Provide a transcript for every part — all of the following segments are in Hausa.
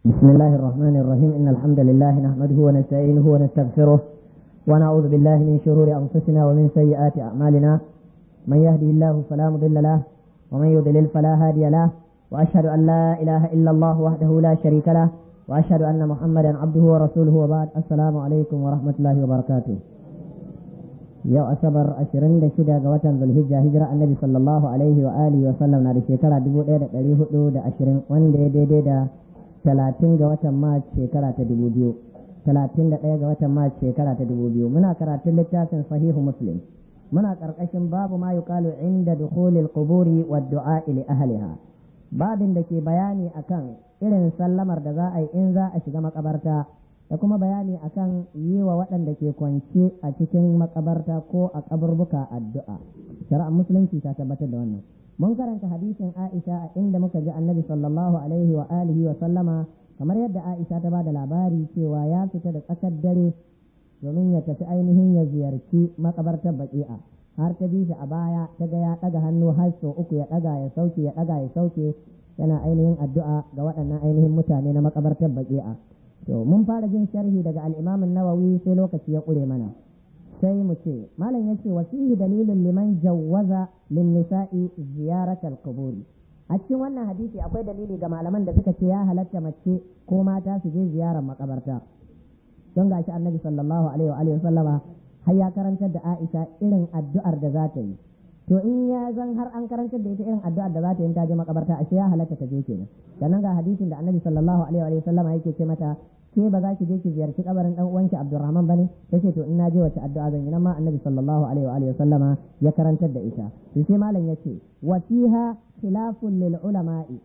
بسم الله الرحمن الرحيم إن الحمد لله نحمده ونستعينه ونستغفره ونعوذ بالله من شرور أنفسنا ومن سيئات أعمالنا من يهده الله فلا مضل له ومن يضلل فلا هادي له وأشهد أن لا إله إلا الله وحده لا شريك له وأشهد أن محمدا عبده ورسوله وبعد السلام عليكم ورحمة الله وبركاته yau asabar ashirin da shida ga watan zulhijja hijira annabi sallallahu alaihi wa alihi wa sallam na da shekara dubu ɗaya da ɗari hudu da ashirin wanda ya daidai da talatin ga watan mars shekara ta dubu biyu talatin da ɗaya ga watan mars shekara ta dubu biyu muna karatun littafin sahihu muslim muna ƙarƙashin babu ma yuqalu inda dukhulil quburi wa du'a li ahliha babin da ke bayani akan irin sallamar da za a yi in za a shiga makabarta da kuma bayani akan yi wa waɗanda ke kwance a cikin makabarta ko a kaburbuka addu'a shari'ar musulunci ta tabbatar da wannan mun karanta hadisin Aisha a inda muka ji annabi sallallahu alaihi wa alihi wa sallama kamar yadda Aisha ta bada labari cewa ya fita da tsakar dare domin ya tafi ainihin ya ziyarci makabartar baki'a har ta bi shi a baya ta ga ya ɗaga hannu har sau uku ya ɗaga ya sauke ya ɗaga ya sauke yana ainihin addu'a ga waɗannan ainihin mutane na makabartar baki'a to mun fara jin sharhi daga al-Imam nawawi sai lokaci ya ƙure mana sai mu ce malam yace wa fihi dalilun liman jawwaza lin nisa'i ziyarat al-qubur a cikin wannan hadisi akwai dalili ga malaman da suka ce ya halatta mace ko mata su je ziyarar makabarta don gashi annabi sallallahu alaihi wa alihi sallama har ya karantar da Aisha irin addu'ar da za ta yi to in ya zan har an karantar da ita irin addu'ar da za ta yi ta je makabarta ashe ya halatta ta je kenan sannan ga hadisin da annabi sallallahu alaihi wa sallama yake ce mata ke ba za ki je ki ziyarci kabarin dan uwanki Abdurrahman bane tace to in naje wace addu'a zan yi nan ma Annabi sallallahu alaihi wa alihi sallama ya karantar da ita to sai malam yace wa fiha khilafun lil ulama'i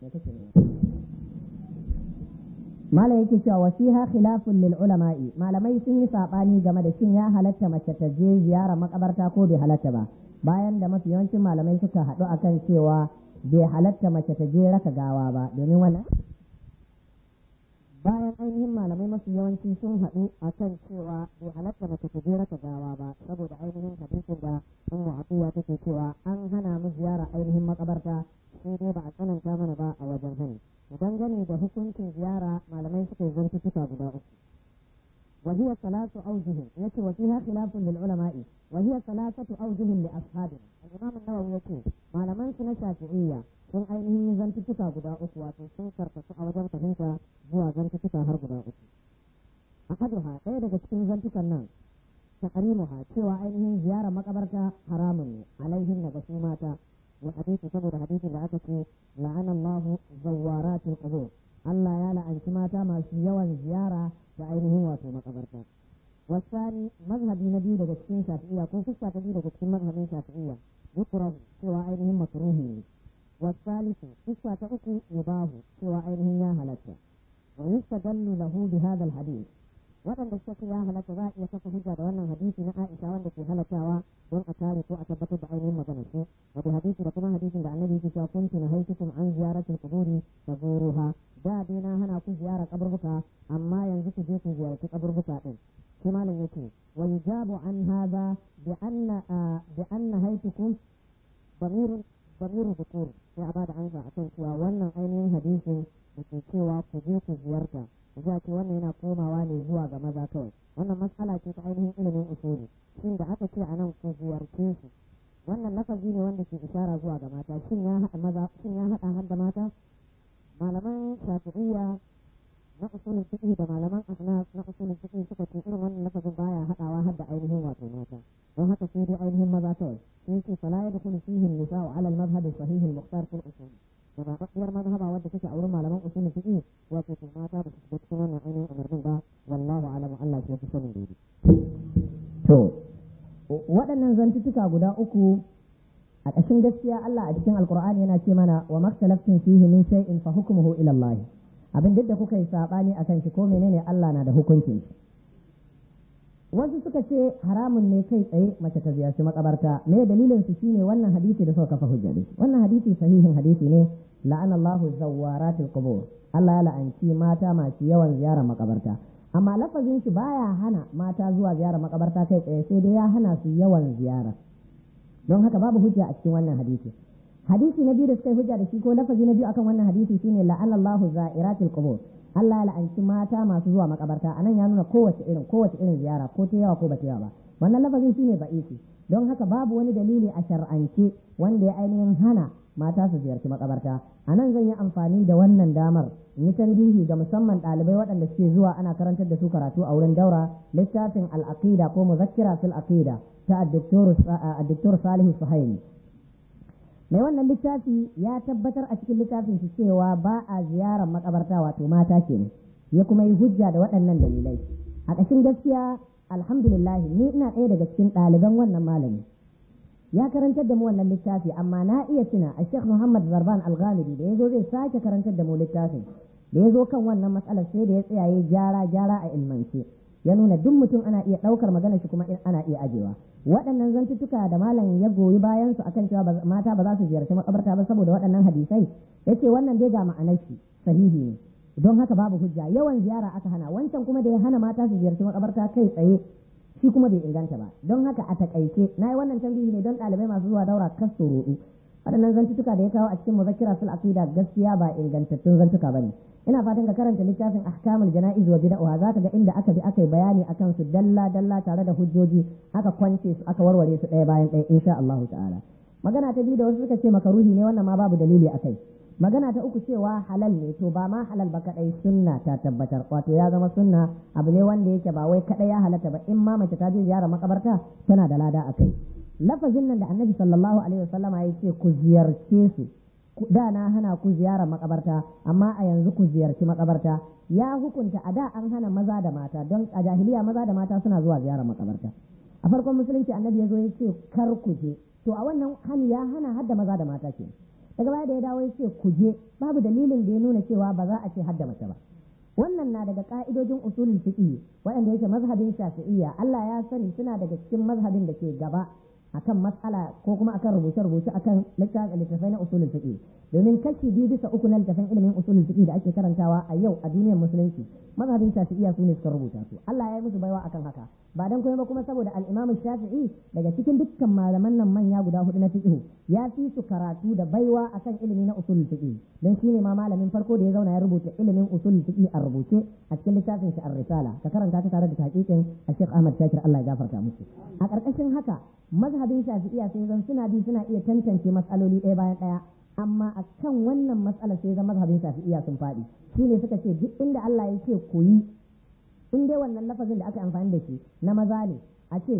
malam yake cewa wa fiha khilafun lil ulama'i malamai sun yi sabani game da shin ya halatta mace ta je ziyara makabarta ko bai halatta ba bayan da mafi yawancin malamai suka haɗu akan cewa bai halatta mace ta je raka gawa ba domin wannan bayan ainihin malamai masu yawanci sun haɗu a kan cewa bai halatta mace ta je raka gawa ba saboda ainihin hadisin da ummu abuwa take cewa an hana mu ziyara ainihin makabarta sai dai ba a tsananta mana ba a wajen hani idan gani da hukuncin ziyara malamai suka yi zantuka guda uku وهي ثلاث أوجه يتي وفيها خلاف للعلماء وهي ثلاثة أوجه لأصحابنا الإمام النووي يتي ما لمن سنة شافعية sun ainihin zantuttuka guda uku wato sun karkasu a wajen fahimta zuwa zantuttuka har guda uku a haduha ɗaya daga cikin zantukan nan takarimuha cewa ainihin ziyarar makabarta haramun ne alaihin na su mata wa hadisi saboda hadisi da aka ce la'anallahu zawwaratul qubur Allah ya la'anci mata masu yawan ziyara da ainihin wato makabarta wasani mazhabi na biyu daga cikin shafi'iyya ko fuska ta biyu daga cikin mazhabin shafi'iyya yukrahu cewa ainihin makruhi ne والثالث قصة أخي يباه سوى أينه يا هلك ويستدل له بهذا الحديث waɗanda suka ce ya halatta za a iya kafa hujja da wannan hadisi na Aisha wanda ke halattawa don a kare ko a tabbatar da ainihin maganar su wato hadisi da kuma hadisin da annabi yake cewa kuntu na haitukum an ziyaratul quburi fa zuruha da dai na hana ku ziyara kaburbuka amma yanzu ku je ku ziyarci kaburbuka din shi malam yace wa yujabu an hadha bi anna bi anna haitukum damirun damirun dhukur sai a bada ansa akan cewa wannan ainihin hadisin da ke cewa ku je ku ziyarta za ce wannan yana komawa ne zuwa ga maza kawai wannan matsala ce ta ainihin ilimin usuli shin da aka ce a nan ku ziyarce su wannan lafazi ne wanda ke ishara zuwa ga mata shin ya haɗa maza shin ya haɗa har da mata malaman shafi'iyya na usulin fiqh da malaman ahnaf na usulin fiqh suka ce irin wannan lafazin baya haɗawa har da ainihin wato mata don haka sai dai ainihin maza kawai sai ce fala yadkhulu fihi an-nisa'u 'ala al-madhhab as-sahih al-mukhtar fil usul da ba ɗaɗɗiyar mazhaba wadda take a wurin malaman usul fiqh wato ko mata ba su shiga cikin wannan ainihin umarnin ba wallahu a'lamu Allah shi fi sanin daidai to waɗannan zantuttuka guda uku a ƙashin gaskiya Allah a cikin alkur'ani yana ce mana wa maktalaftin fihi min shay'in fa hukmuhu ila Allah abin duk da kuka yi sabani akan shi ko menene Allah na da hukuncin shi wasu suka ce haramun ne kai tsaye mace ta ziyarci makabarta me dalilin su shine wannan hadisi da suka kafa hujja da wannan hadisi sahihin hadisi ne la'ana Allahu zawwaratil qubur Allah ya la'anci mata masu yawan ziyarar makabarta amma lafazin shi baya hana mata zuwa ziyarar makabarta kai tsaye sai dai ya hana su yawan ziyara don haka babu hujja a cikin wannan hadisi hadisi na biyu da suka yi hujja da shi ko lafazi na biyu akan wannan hadisi shine la'ana Allahu za'iratil qubur Allah ya la'anci mata masu zuwa makabarta anan ya nuna kowace irin kowace irin ziyara ko ta yawa ko ba ta yawa ba wannan lafazin shine ba'isi don haka babu wani dalili a shar'ance wanda ya ainihin hana mata su ziyarci makabarta a nan zan yi amfani da wannan damar in yi tambihi ga musamman ɗalibai waɗanda suke zuwa ana karantar da su karatu a wurin daura littafin al'aqida ko muzakkira fil aqida ta addoktor salihu suhaimi mai wannan littafi ya tabbatar a cikin littafin shi cewa ba a ziyarar makabarta wato mata kenan ya kuma yi hujja da waɗannan dalilai a ƙashin gaskiya alhamdulillah ni ina ɗaya daga cikin ɗaliban wannan malami ya karantar da mu wannan littafi amma na iya tuna a Sheikh Muhammad Zarban Al-Ghamidi da yazo zai sake karantar da mu littafin da yazo kan wannan matsalar sai da ya tsayaye gyara gyara a ilmance ya nuna duk mutum ana iya ɗaukar magana shi kuma ana iya ajewa waɗannan zantuttuka da malam ya goyi bayan su akan cewa mata ba za su ziyarci makabarta ba saboda waɗannan hadisai yace wannan dai ga ma'anar shi sahihi ne don haka babu hujja yawan ziyara aka hana wancan kuma da ya hana mata su ziyarci makabarta kai tsaye shi kuma bai inganta ba don haka a takaice na yi wannan tambayi ne don ɗalibai masu zuwa daura kas su ruɗu waɗannan zantutuka da ya kawo a cikin muzakkira sul aqida gaskiya ba ingantattun zantuka bane ina fatan ka karanta littafin ahkamul jana'iz wa bid'ah za ka ga inda aka bi aka yi bayani akan su dalla dalla tare da hujjoji aka kwance su aka warware su ɗaya bayan ɗaya insha Allah ta'ala magana ta biyu da wasu suka ce makaruhi ne wannan ma babu dalili akai magana ta uku cewa halal ne to ba ma halal ba kadai sunna ta tabbatar wato ya zama sunna abu ne wanda yake ba wai kadai ya halatta ba in ma mace ta je ziyara makabarta tana da lada akai lafazin nan da annabi sallallahu alaihi wasallama ya ce ku ziyarce su da na hana ku ziyarar makabarta amma a yanzu ku ziyarci makabarta ya hukunta a da an hana maza da mata don a jahiliya maza da mata suna zuwa ziyarar makabarta a farkon musulunci annabi ya zo ya ce kar ku je to a wannan hani ya hana hadda maza da mata ke daga baya da ya dawo ya ce ku je babu dalilin da ya nuna cewa ba za a ce hadda mace ba wannan na daga ka'idojin usulul fiqh waɗanda yake mazhabin shafi'iyya Allah ya sani suna daga cikin mazhabin da ke gaba akan matsala ko kuma akan rubuce-rubuce akan littattafai na usulul fiqh domin kashi biyu bisa uku na littafin ilimin usulul fiqh da ake karantawa a yau a duniyar musulunci mazhabin shafi'iyya su ne suka rubuta su Allah ya yi musu baiwa akan haka ba dan kuma ba kuma saboda al-Imam Shafi'i daga cikin dukkan malaman nan manya guda hudu na fiqh ya fi su karatu da baiwa akan ilimi na usulul fiqh dan shine ma malamin farko da ya zauna ya rubuta ilimin usulul fiqh a rubuce a cikin littafin shi ar-risala ka karanta ta tare da tahqiqin Sheikh Ahmad Shakir Allah ya gafarta musu a karkashin haka mazhabin shafi'iya sai zan suna bi suna iya tantance matsaloli ɗaya bayan ɗaya amma a kan wannan matsalar sai zan mazhabin shafi'iya sun faɗi shi ne suka ce duk inda Allah ya ce ku yi in dai wannan lafazin da aka amfani da shi na maza ne a ce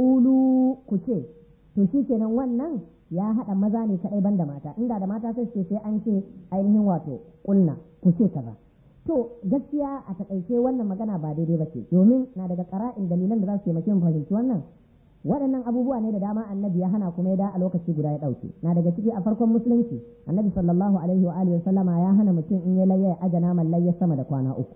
ƙulu ku ce to shi kenan wannan ya haɗa maza ne kaɗai banda mata inda da mata sai ce sai an ce ainihin wato ƙulna ku ce kaza to gaskiya a takaice wannan magana ba daidai ba ce domin na daga ƙara'in dalilan da za su taimake mu fahimci wannan waɗannan abubuwa ne da dama annabi ya hana kuma ya da a lokaci guda ya ɗauke na daga ciki a farkon musulunci annabi sallallahu alaihi wa alihi sallama ya hana mutum in ya layya ya aja naman layya sama da kwana uku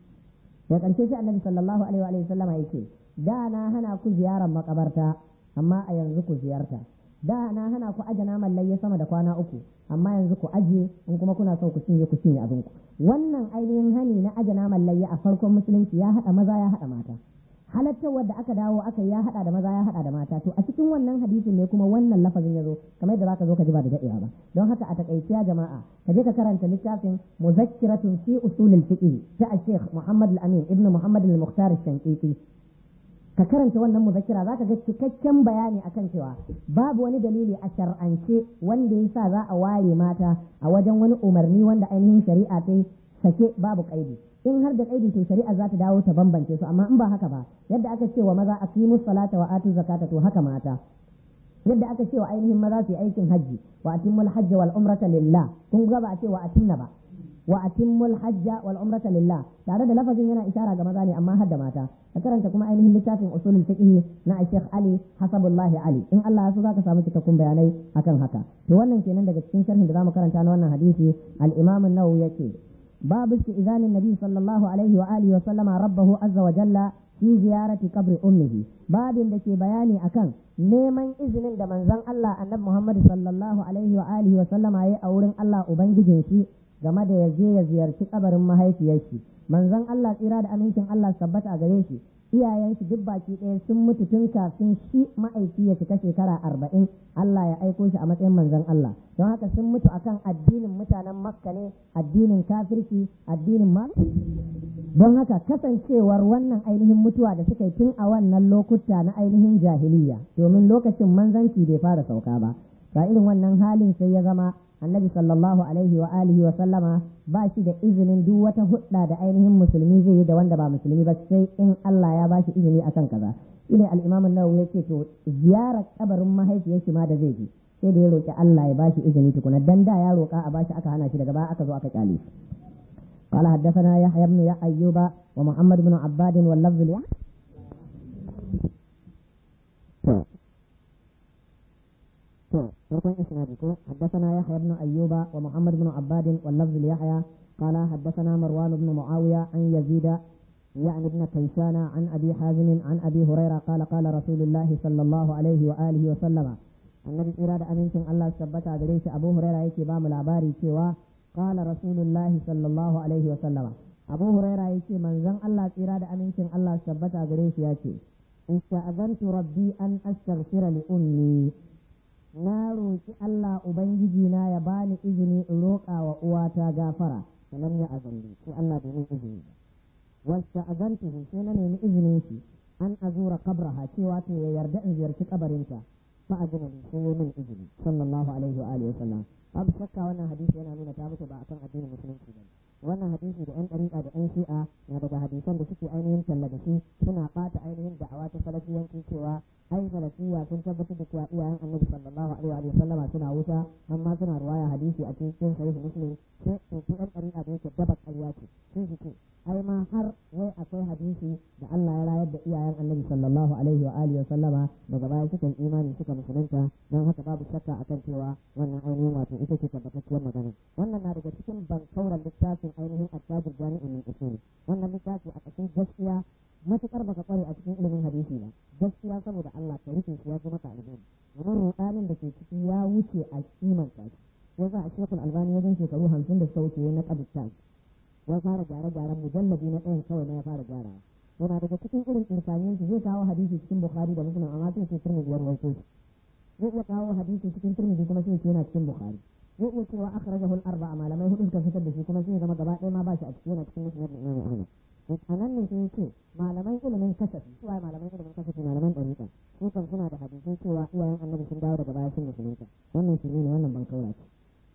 da ƙarshe sai annabi sallallahu alaihi wa alihi sallama ya ce da na hana ku ziyarar makabarta amma a yanzu ku ziyarta da na hana ku aja naman layya sama da kwana uku amma yanzu ku aje in kuma kuna so ku cinye ku cinye abinku wannan ainihin hani na aja naman layya a farkon musulunci ya haɗa maza ya haɗa mata halattar wadda aka dawo aka ya hada da maza ya hada da mata to a cikin wannan hadisin ne kuma wannan lafazin ya zo kamar yadda zaka zo ka ji ba da dadewa ba don haka a takaice ya jama'a ka je ka karanta littafin muzakkiratun fi usulil fiqh ta Sheikh Muhammad Al-Amin ibn Muhammad Al-Mukhtar Al-Shanqiti ka karanta wannan muzakkira zaka ga cikakken bayani akan cewa babu wani dalili a shar'ance wanda yasa za a ware mata a wajen wani umarni wanda ainihin shari'a ta sake babu kaidi in har da kaidi to shari'a za ta dawo ta bambance su amma in ba haka ba yadda aka ce wa maza aqimus salata wa atu zakata to haka mata yadda aka ce wa ainihin maza su yi aikin hajji wa atimmul hajj wal umrata lillah kun ga ba a ce wa atinna ba wa atimmul hajja wal umrata lillah tare da lafazin yana ishara ga maza ne amma har da mata ka karanta kuma ainihin littafin usulul fiqh na Sheikh Ali Hasabullah Ali in Allah ya so zaka samu cikakkun bayanai akan haka to wannan kenan daga cikin sharhin da zamu karanta na wannan hadisi al-Imam an-Nawawi yake باب استئذان النبي صلى الله عليه وآله وسلم ربه عز وجل في زيارة قبر أمه باب دكي بياني أكن neman izinin da manzon Allah annabi Muhammad sallallahu alaihi wa alihi wa sallama yayi a wurin Allah ubangijin shi game da ya je ya ziyarci kabarin mahaifiyar shi manzon Allah tsira da amincin Allah tabbata a gare shi iyayen shi duk baki ɗaya sun mutu tun kafin shi ma'aiki ya cika shekara arba'in Allah ya aiko shi a matsayin manzon Allah don haka sun mutu akan addinin mutanen makka ne addinin kafirci addinin ma don haka kasancewar wannan ainihin mutuwa da suka yi tun a wannan lokuta na ainihin jahiliya domin lokacin manzanci bai fara sauka ba ga irin wannan halin sai ya zama annabi sallallahu alaihi wa alihi wa sallama ba shi da izinin duk wata hudda da ainihin musulmi zai yi da wanda ba musulmi ba sai in Allah ya ba shi izini akan kaza shine al-imam an-nawawi yace to ziyarar kabarin mahaifiyar shi ma da zai je sai da ya roki Allah ya ba shi izini tukuna dan da ya roka a bashi aka hana shi daga baya aka zo aka kyale shi قال حدثنا يحيى بن أيوب ومحمد بن عباد واللفظ لي فرقين إسنادكم حدثنا يحيى بن أيوب ومحمد بن عباد واللفظ ليحيى قال حدثنا مروان بن معاوية عن يزيد يعني ابن كيسان عن أبي حازم عن أبي هريرة قال قال رسول الله صلى الله عليه وآله وسلم النبي إرادة أمينكم الله ثبت عليه أبو هريرة يكي بام العباري سوى قال رسول الله صلى الله عليه وسلم أبو هريرة يكي من زن الله إرادة أمينكم الله ثبت عليه يكي استأذنت ربي أن أستغفر لأمي na roƙi Allah Ubangiji na ya bani izini in roƙa wa uwata gafara sanan ya azalli sai Allah bai min izini wasta azantuhu sai na nemi izinin shi an azura qabraha cewa to ya yarda in ziyarci kabarinta fa azina li sai min izini sallallahu alaihi wa alihi wasallam abu shakka wannan hadisi yana nuna ta mutu ba akan addinin musulunci ba wannan hadisi da yan ɗariƙa da yan shi'a na daga hadisan da suke ainihin talla da shi suna ɓata ainihin da'awa ta salafiyanci cewa ai salafiya sun tabbatar da cewa iyayen annabi sallallahu alaihi wa sallama suna wuta amma suna ruwaya hadisi a cikin sahih muslim sai su yan ɗariƙa da yake daba ƙarya ce sun su ce ai ma har wai akwai hadisi da Allah ya rayar da iyayen annabi sallallahu alaihi wa alihi wa sallama daga baya suka imani suka musulunta don haka babu shakka akan cewa wannan ainihin wato ita ce tabbatacciyar magana wannan na daga cikin bankauran littafin ainihin attajir jami'in min usul wannan littafi a cikin gaskiya matukar baka kware a cikin ilimin hadisi ba gaskiya saboda Allah ka rufe shi ya ji maka alheri domin rudanin da ke ciki ya wuce a kimanta shi yasa a shekul albani wajen shekaru hamsin da suka wuce na kabita ya fara gyare-gyaren mujallabi na ɗayan kawai na ya fara gyarawa yana daga cikin irin irfanin shi zai kawo hadisi cikin bukhari da muslim amma sai ce turmi biyar wato shi zai iya kawo hadisi cikin turmi kuma sai ce yana cikin bukhari zai iya cewa akhrajahu al-arba'a malamai hudu suka fitar da shi kuma sai zama gaba ɗaya ma ba shi a cikin yana cikin musnad da imam ahmad a nan ne sai ce malaman ilimin kasafi su waye malaman ilimin kasafi malaman ɗariƙa su kan suna da hadisai cewa iyayen annabi sun dawo daga baya sun musulunta wannan shi ne wannan ban kaura ce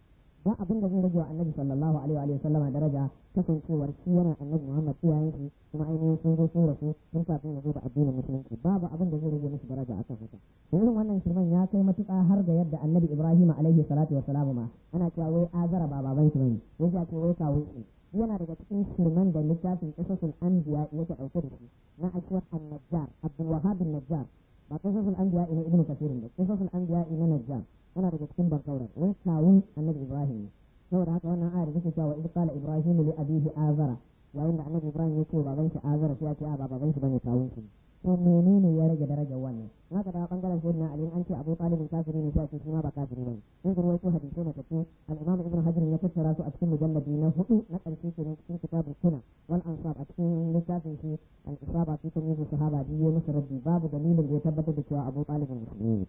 ba abin da zai rage wa annabi sallallahu alaihi wa sallama daraja kasancewar shi yana annabi muhammad iyayen shi kuma ainihin sun zo sun rasu sun kafin ya zo da addinin musulunci babu abin da zai rage musu daraja akan haka irin wannan shirman ya kai matuƙa har ga yadda annabi ibrahim alaihi salatu wa salamu ma ana cewa wai azara ba baban shi bane wai ya ce wai kawo shi yana daga cikin shirman da littafin qisasul anbiya yake dauke da shi na ashwat an-najjar abdul wahhab an-najjar ba qisasul anbiya ina ibnu kathir ba qisasul anbiya ina najjar yana daga cikin barkaurar wai kawun annabi ibrahim saboda haka wannan ayar da take cewa idh qala ibrahim li abihi azara yayin da annabi ibrahim ya ce baban shi azara sai ya ce a ba baban shi bane kawun shi to menene ya rage darajar wannan haka da bangaren sayyidina ali an ce abu talibin kafiri ne sai ce shi ma ba kafiri bane in ga wato hadisi na tafi al-imam ibn hajar ya tattara su a cikin mujalladi na hudu na karshe kenan cikin kitabul kuna wal ansab a cikin littafin shi al-isaba fi tamyiz sahaba biyu musu rabbi babu dalilin da ya tabbatar da cewa abu talibin musulmi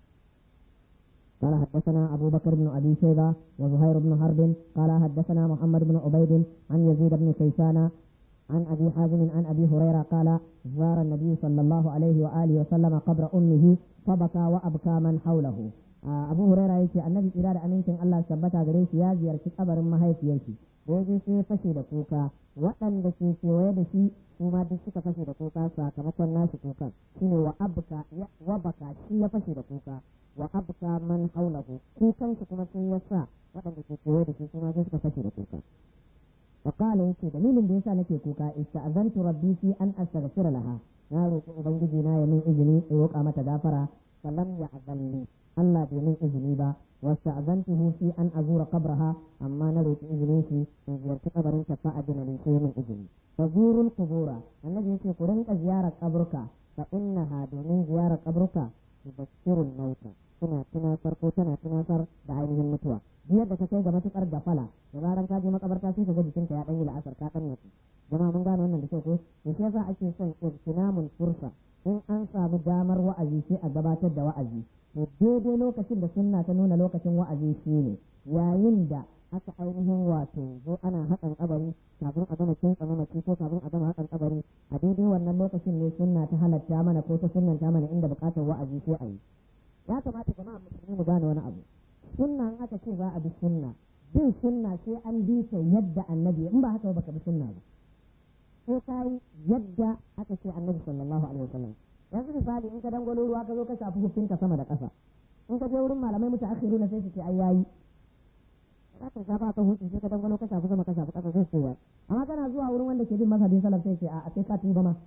قال حدثنا أبو بكر بن أبي شيبة وزهير بن حرب قال حدثنا محمد بن عبيد عن يزيد بن كيسان عن أبي حازم عن أبي هريرة قال زار النبي صلى الله عليه وآله وسلم قبر أمه فبكى وأبكى من حوله أبو هريرة يقول النبي إرادة أمينكم الله ثبت غريش يا زيارة قبر ما هي فيكي da ya sai fashe da kuka waɗanda ke kewaye da shi su ma duk suka fashe da kuka sakamakon nashi kukan shine wa abka wa baka shi ya fashe da kuka wa abka man haulahu kukan shi kuma sun yasa waɗanda ke kewaye da shi su ma duk suka fashe da kuka wa qala yace dalilin da yasa nake kuka ista'zantu rabbi fi an astaghfira laha na roƙi ubangiji na ya min izini in roƙa mata gafara falam ya azalli Allah bai min izini ba واستأذنته في أن أزور قبرها أما نروت إذنه في زيارة قبر فأذن لي في من إذني فزوروا القبور الذي يقول قرنك زيارة قبرك فإنها دون زيارة قبرك تبشر الموت tana tunasar ko tana tunasar da ainihin mutuwa biyar da ka kai ga matukar gafala da zaran ka je makabarta sai ka ga jikinka ya dan yi la'asar ka dan mutu jama'a mun gane wannan da kyau ko to sai yasa ake son irtinamul fursa in an samu damar wa'azi sai a gabatar da wa'azi to daidai lokacin da sunna ta nuna lokacin wa'azi shine yayin da aka ainihin wato zo ana haƙan kabari kafin a gama kin tsama mace ko kafin a gama haƙan kabari a daidai wannan lokacin ne sunna ta halatta mana ko ta sunnanta mana inda buƙatar wa'azi sai a yi ya kamata jama'a musulmi mu gane wani abu sunna in aka ce za a bi sunna bin sunna sai an bi ta yadda annabi in ba haka ba baka bi sunna ba sai ka yi yadda aka ce annabi sallallahu alaihi wasallam yanzu misali in ka dangwalo ruwa ka zo ka shafi hukunka sama da ƙasa in ka je wurin malamai muta akhiruna sai su ce ai yayi za ka shafa ka hutu sai ka dangwalo ka shafi sama ka shafi ƙasa sai ce yayi amma kana zuwa wurin wanda ke bin mazhabin salaf sai ce a sai ka tuba ma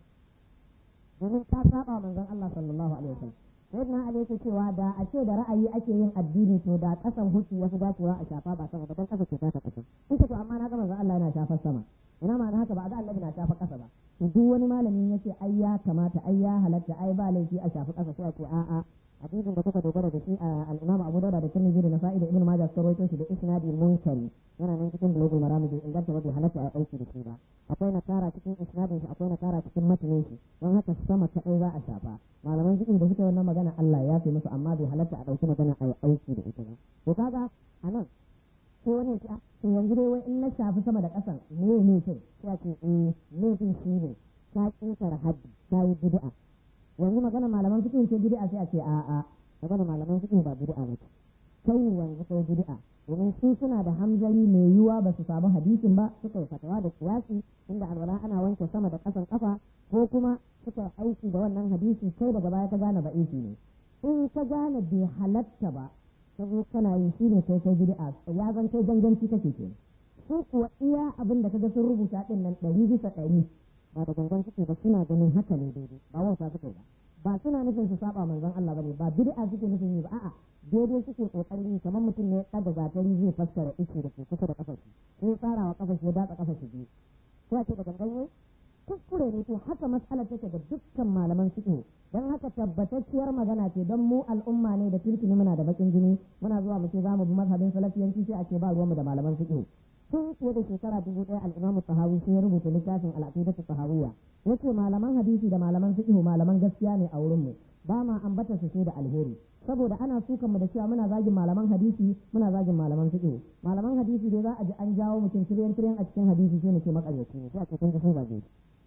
domin ka saba manzon Allah sallallahu alaihi wasallam sai na ali yake cewa da a ce da ra'ayi ake yin addini to da kasan hutu wasu dacewa a shafa ba sama ba dan kasa ce ta kasa in ce to amma na ga manzon Allah yana shafar sama ina ma haka ba a ga annabi na shafa kasa ba to duk wani malamin yace ai ya kamata ai ya halatta ai ba laifi a shafi kasa sai a ce a'a hadisin da kuka dogara da shi a al-Imam Abu Dawud da Tirmidhi da Nasa'i da Ibn Majah sun rawaito shi da isnadi munkari yana nan cikin bulugul maram da inganta ba bai halatta a aiki da shi ba akwai nakara cikin isnadin shi akwai nakara cikin matanin shi don haka sama ta za a shafa malaman cikin da suka wannan magana Allah ya fi musu amma bai halatta a dauki magana a aiki da ita ba to kaga anan sai wani ya to yanzu dai wai in na shafi sama da ƙasan me ne ce sai a ce eh laifin shi ne ta ƙetare haddi ta yi bid'a yanzu magana malaman fiqh ce bid'a sai a ce a'a magana malaman fiqh ba bid'a ba ce kai ne yanzu kai bid'a domin su suna da hamzari mai yiwuwa ba su samu hadisin ba suka yi fatawa da kiyasi inda alwala ana wanke sama da ƙasan ƙafa ko kuma suka aiki da wannan hadisi kai daga baya ka gane ba'isi ne in ka gane bai halatta ba ka zo kana yi shi ne kai kai bid'a ya zan kai ganganci kake ke su kuwa iya abin da kaga sun rubuta din nan ɗari bisa ɗari ba da gangan suke ba suna ganin haka ne daidai ba wauta suke ba ba suna nufin su saba manzon Allah bane ba bid'a suke nufin yi ba a'a daidai suke kokarin yi kamar mutum ne ɗaga gatari zai fassara ice da ke kusa da kafar shi sai tsara wa kafar shi ya datsa kafar shi biyu sai a ce da gangan ne kuskure ne to haka matsalar take da dukkan malaman fiqh don haka tabbatacciyar magana ce don mu al'umma ne da kirkini muna da bakin jini muna zuwa mu ce za mu bi mazhabin salafiyanci sai a ce ba ruwanmu da malaman fiqh tun fiye da shekara dubu ɗaya al'imamu sahawi sai ya rubuta littafin al'aqidatu sahawiyya yace malaman hadisi da malaman fiqh malaman gaskiya ne a wurin mu ba ma ambata su sai da alheri saboda ana sukan mu da cewa muna zagin malaman hadisi muna zagin malaman fiqh malaman hadisi dai za a ji an jawo mutum tiryan tiryan a cikin hadisi sai mu ce makaryaci ne sai a ce kun ga sun zage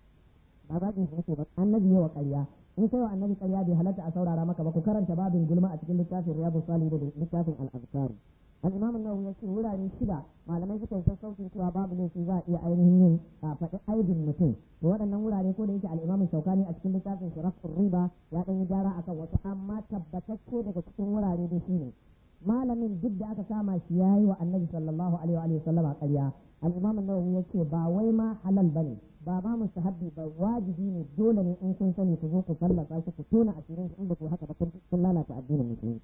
ba zagin shi nake ba annabi yawa ƙarya in sai wa annabi ƙarya bai halatta a saurara maka ba ku karanta babin gulma a cikin littafin riyadu salih da littafin al-azkar al-imam an-nawawi ya ce wurare shida malamai suka yi sassaucin cewa babu laifi za a iya ainihin yin faɗi aibin mutum to waɗannan wurare ko da yake al-imam shaukani a cikin littafin shirafin riba ya ɗan yi gyara akan wasu amma tabbatacce daga cikin wurare da shi ne malamin duk da aka kama shi ya yi wa annabi sallallahu alaihi wa sallama ƙarya al-imam an-nawawi ya ce ba wai ma halal bane ba ma mustahabbi ba wajibi ne dole ne in kun sani ku zo ku fallasa shi ku tona asirin in ba ku haka ba kun lalata addinin musulunci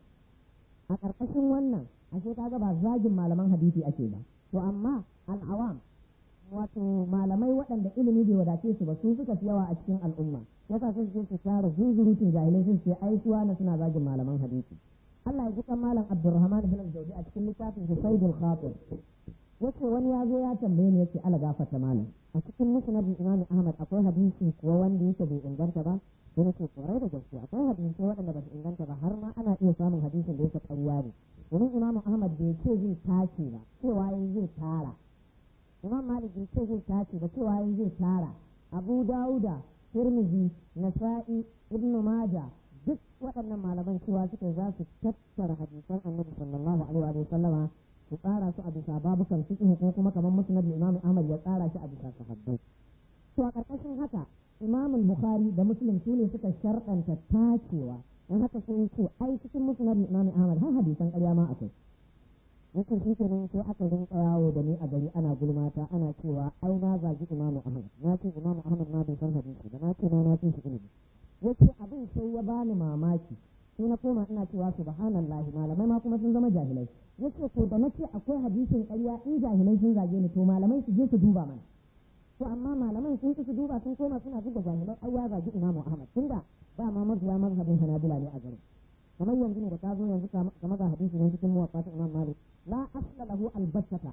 a ƙarƙashin wannan ashe kaga ba zagin malaman hadisi ake ba to amma al'awam wato malamai waɗanda ilimi bai wadace su ba su suka fi yawa a cikin al'umma yasa sun je su tara zunzurutun jahilai sun ce ai suwa na suna zagin malaman hadisi Allah ya ji kan malam Abdulrahman bin Jawzi a cikin littafin Husaydul Khatir yace wani ya zo ya tambaye ni yace ala gafarta malam a cikin musnad Imam Ahmad akwai hadisi kuwa wanda yake bai inganta ba sai nace kwarai da gaske akwai hadisi waɗanda ba su inganta ba har ma ana iya samun hadisin da yake ƙarya ne domin Imam Ahmad bai ce zai tace ba cewa yin zai tara Imam Malik bai ce zai tace ba cewa yin zai tara Abu Dawuda Tirmidhi Nasa'i Ibn Majah duk waɗannan malaman cewa suka za su tattara hadisan Annabi sallallahu alaihi wa sallama su tsara su a bisa babukan fiqh ko kuma kamar musnad Imam Ahmad ya tsara shi a bisa sahabbai to a ƙarƙashin haka Imam Bukhari da Muslim su ne suka sharɗanta tacewa dan haka sai ce ai cikin musnad Imam Ahmad har hadisan ƙarya ma akwai yakan shi kenan sai aka rinka yawo da ni a gari ana gulmata ana cewa ai na zagi Imam Ahmad na ce Imam Ahmad ma bai san hadisi ba na ce na na ce shi ilimi yace abin sai ya bani mamaki sai na koma ina cewa subhanallahi malamai ma kuma sun zama jahilai yace to da nace akwai hadisin ƙarya in jahilai sun zage ni to malamai su je su duba mana to amma malaman sun su duba sun koma suna duba jahilai ai ya zagi imamu ahmad tunda ba ma mabiya mazhabin hanabila ne a garin kamar yanzu ne da ka zo yanzu kamar ga hadisi ne cikin muwaffat imam malik la asla lahu albattata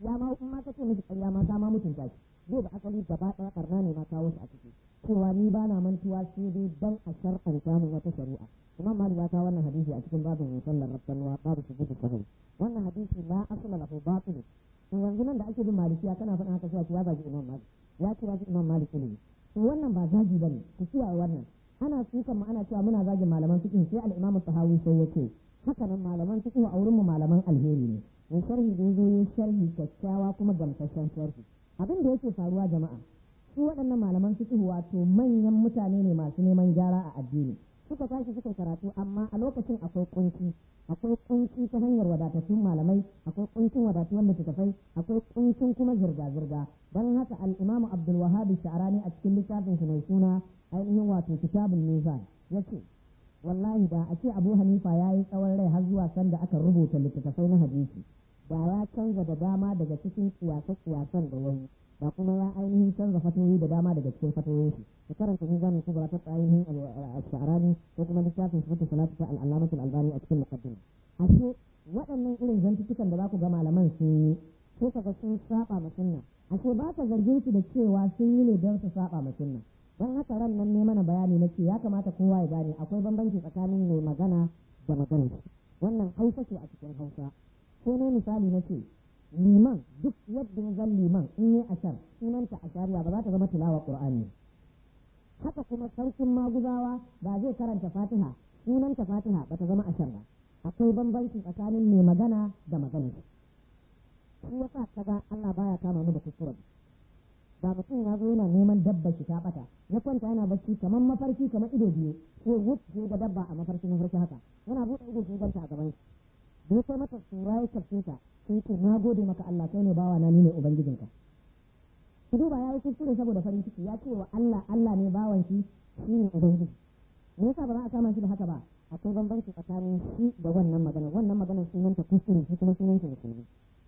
ya ma in ma ka ce mishi ƙarya ma ka ma mutunta shi zai da asali gaba ɗaya ɓarna ne ma kawo shi a ciki cewa ni ba na mantuwa sai dai dan a shar'anta min wata shari'a imam malik ya kawo wannan hadisi a cikin babin musallar rabbanwa babu su gudu sahih wannan hadisi la asala lahu batil to yanzu nan da ake bin malikiya kana faɗin haka sai ya zagi imam malik ya ce ya ce imam malik ne to wannan ba zagi bane ku kiyaye wannan ana sukan mu ana cewa muna zagin malaman fiqh sai al-imam sahawi sai yace haka nan malaman fiqh a wurin mu malaman alheri ne in sharhi da yazo yin sharhi kyakkyawa kuma gamsashen sharhi abin da yake faruwa jama'a su waɗannan malaman fiqh wato manyan mutane ne masu neman gyara a addini suka tashi suka karatu amma a lokacin akwai kunci akwai kunci ta hanyar wadatattun malamai akwai kuncin wadatuwar littattafai akwai kuncin kuma zirga-zirga don haka al-imamu abdul wahhab sha'rani a cikin littafin shi mai suna ainihin wato kitabul mizan yace wallahi da a ce abu hanifa ya yi tsawon rai har zuwa sanda aka rubuta littattafai na hadisi da ya canza da dama daga cikin kiyase-kiyasen da yayi da kuma ya ainihin canza fatoyi da dama daga cikin fatoyin shi da karanta mizanin kubra ta ainihin al-sha'rani ko kuma littafin sifatu salatu ta al-allamatul albani a cikin muqaddima ashe waɗannan irin zantutukan da za ku ga malaman sun yi sai kaga sun saba ma sunna ashe ba ka zargin su da cewa sun yi ne don su saba ma sunna don haka ran nan ne mana bayani na ce ya kamata kowa ya gane akwai bambanci tsakanin mai magana da magana wannan hausa ce a cikin hausa sai ne misali na ce liman duk yadda ya zan liman in yi ashar sunanta ashariya ba za ta zama tilawa qur'ani haka kuma sarkin maguzawa ba zai karanta fatiha sunanta fatiha ba ta zama ashar ba akwai bambanci tsakanin mai magana da magana shi yasa kaga Allah baya kama mu da kuskure ba mutum ya zo yana neman dabba shi ta bata ya kwanta yana bacci kamar mafarki kamar ido biyu sai wut sai da dabba a mafarki mafarki haka yana buɗe ido sai ganta a gaban shi da ya kai mata sura ya kafce ta sai ce na gode maka Allah kai ne bawa na ni ne ubangijinka ku duba ya yi kuskure saboda farin ciki ya ce wa Allah Allah ne bawan shi shi ne ubangiji me yasa ba za a kama shi da haka ba akwai bambanci tsakanin shi da wannan magana wannan magana sunanta kuskure shi kuma sunanta musulmi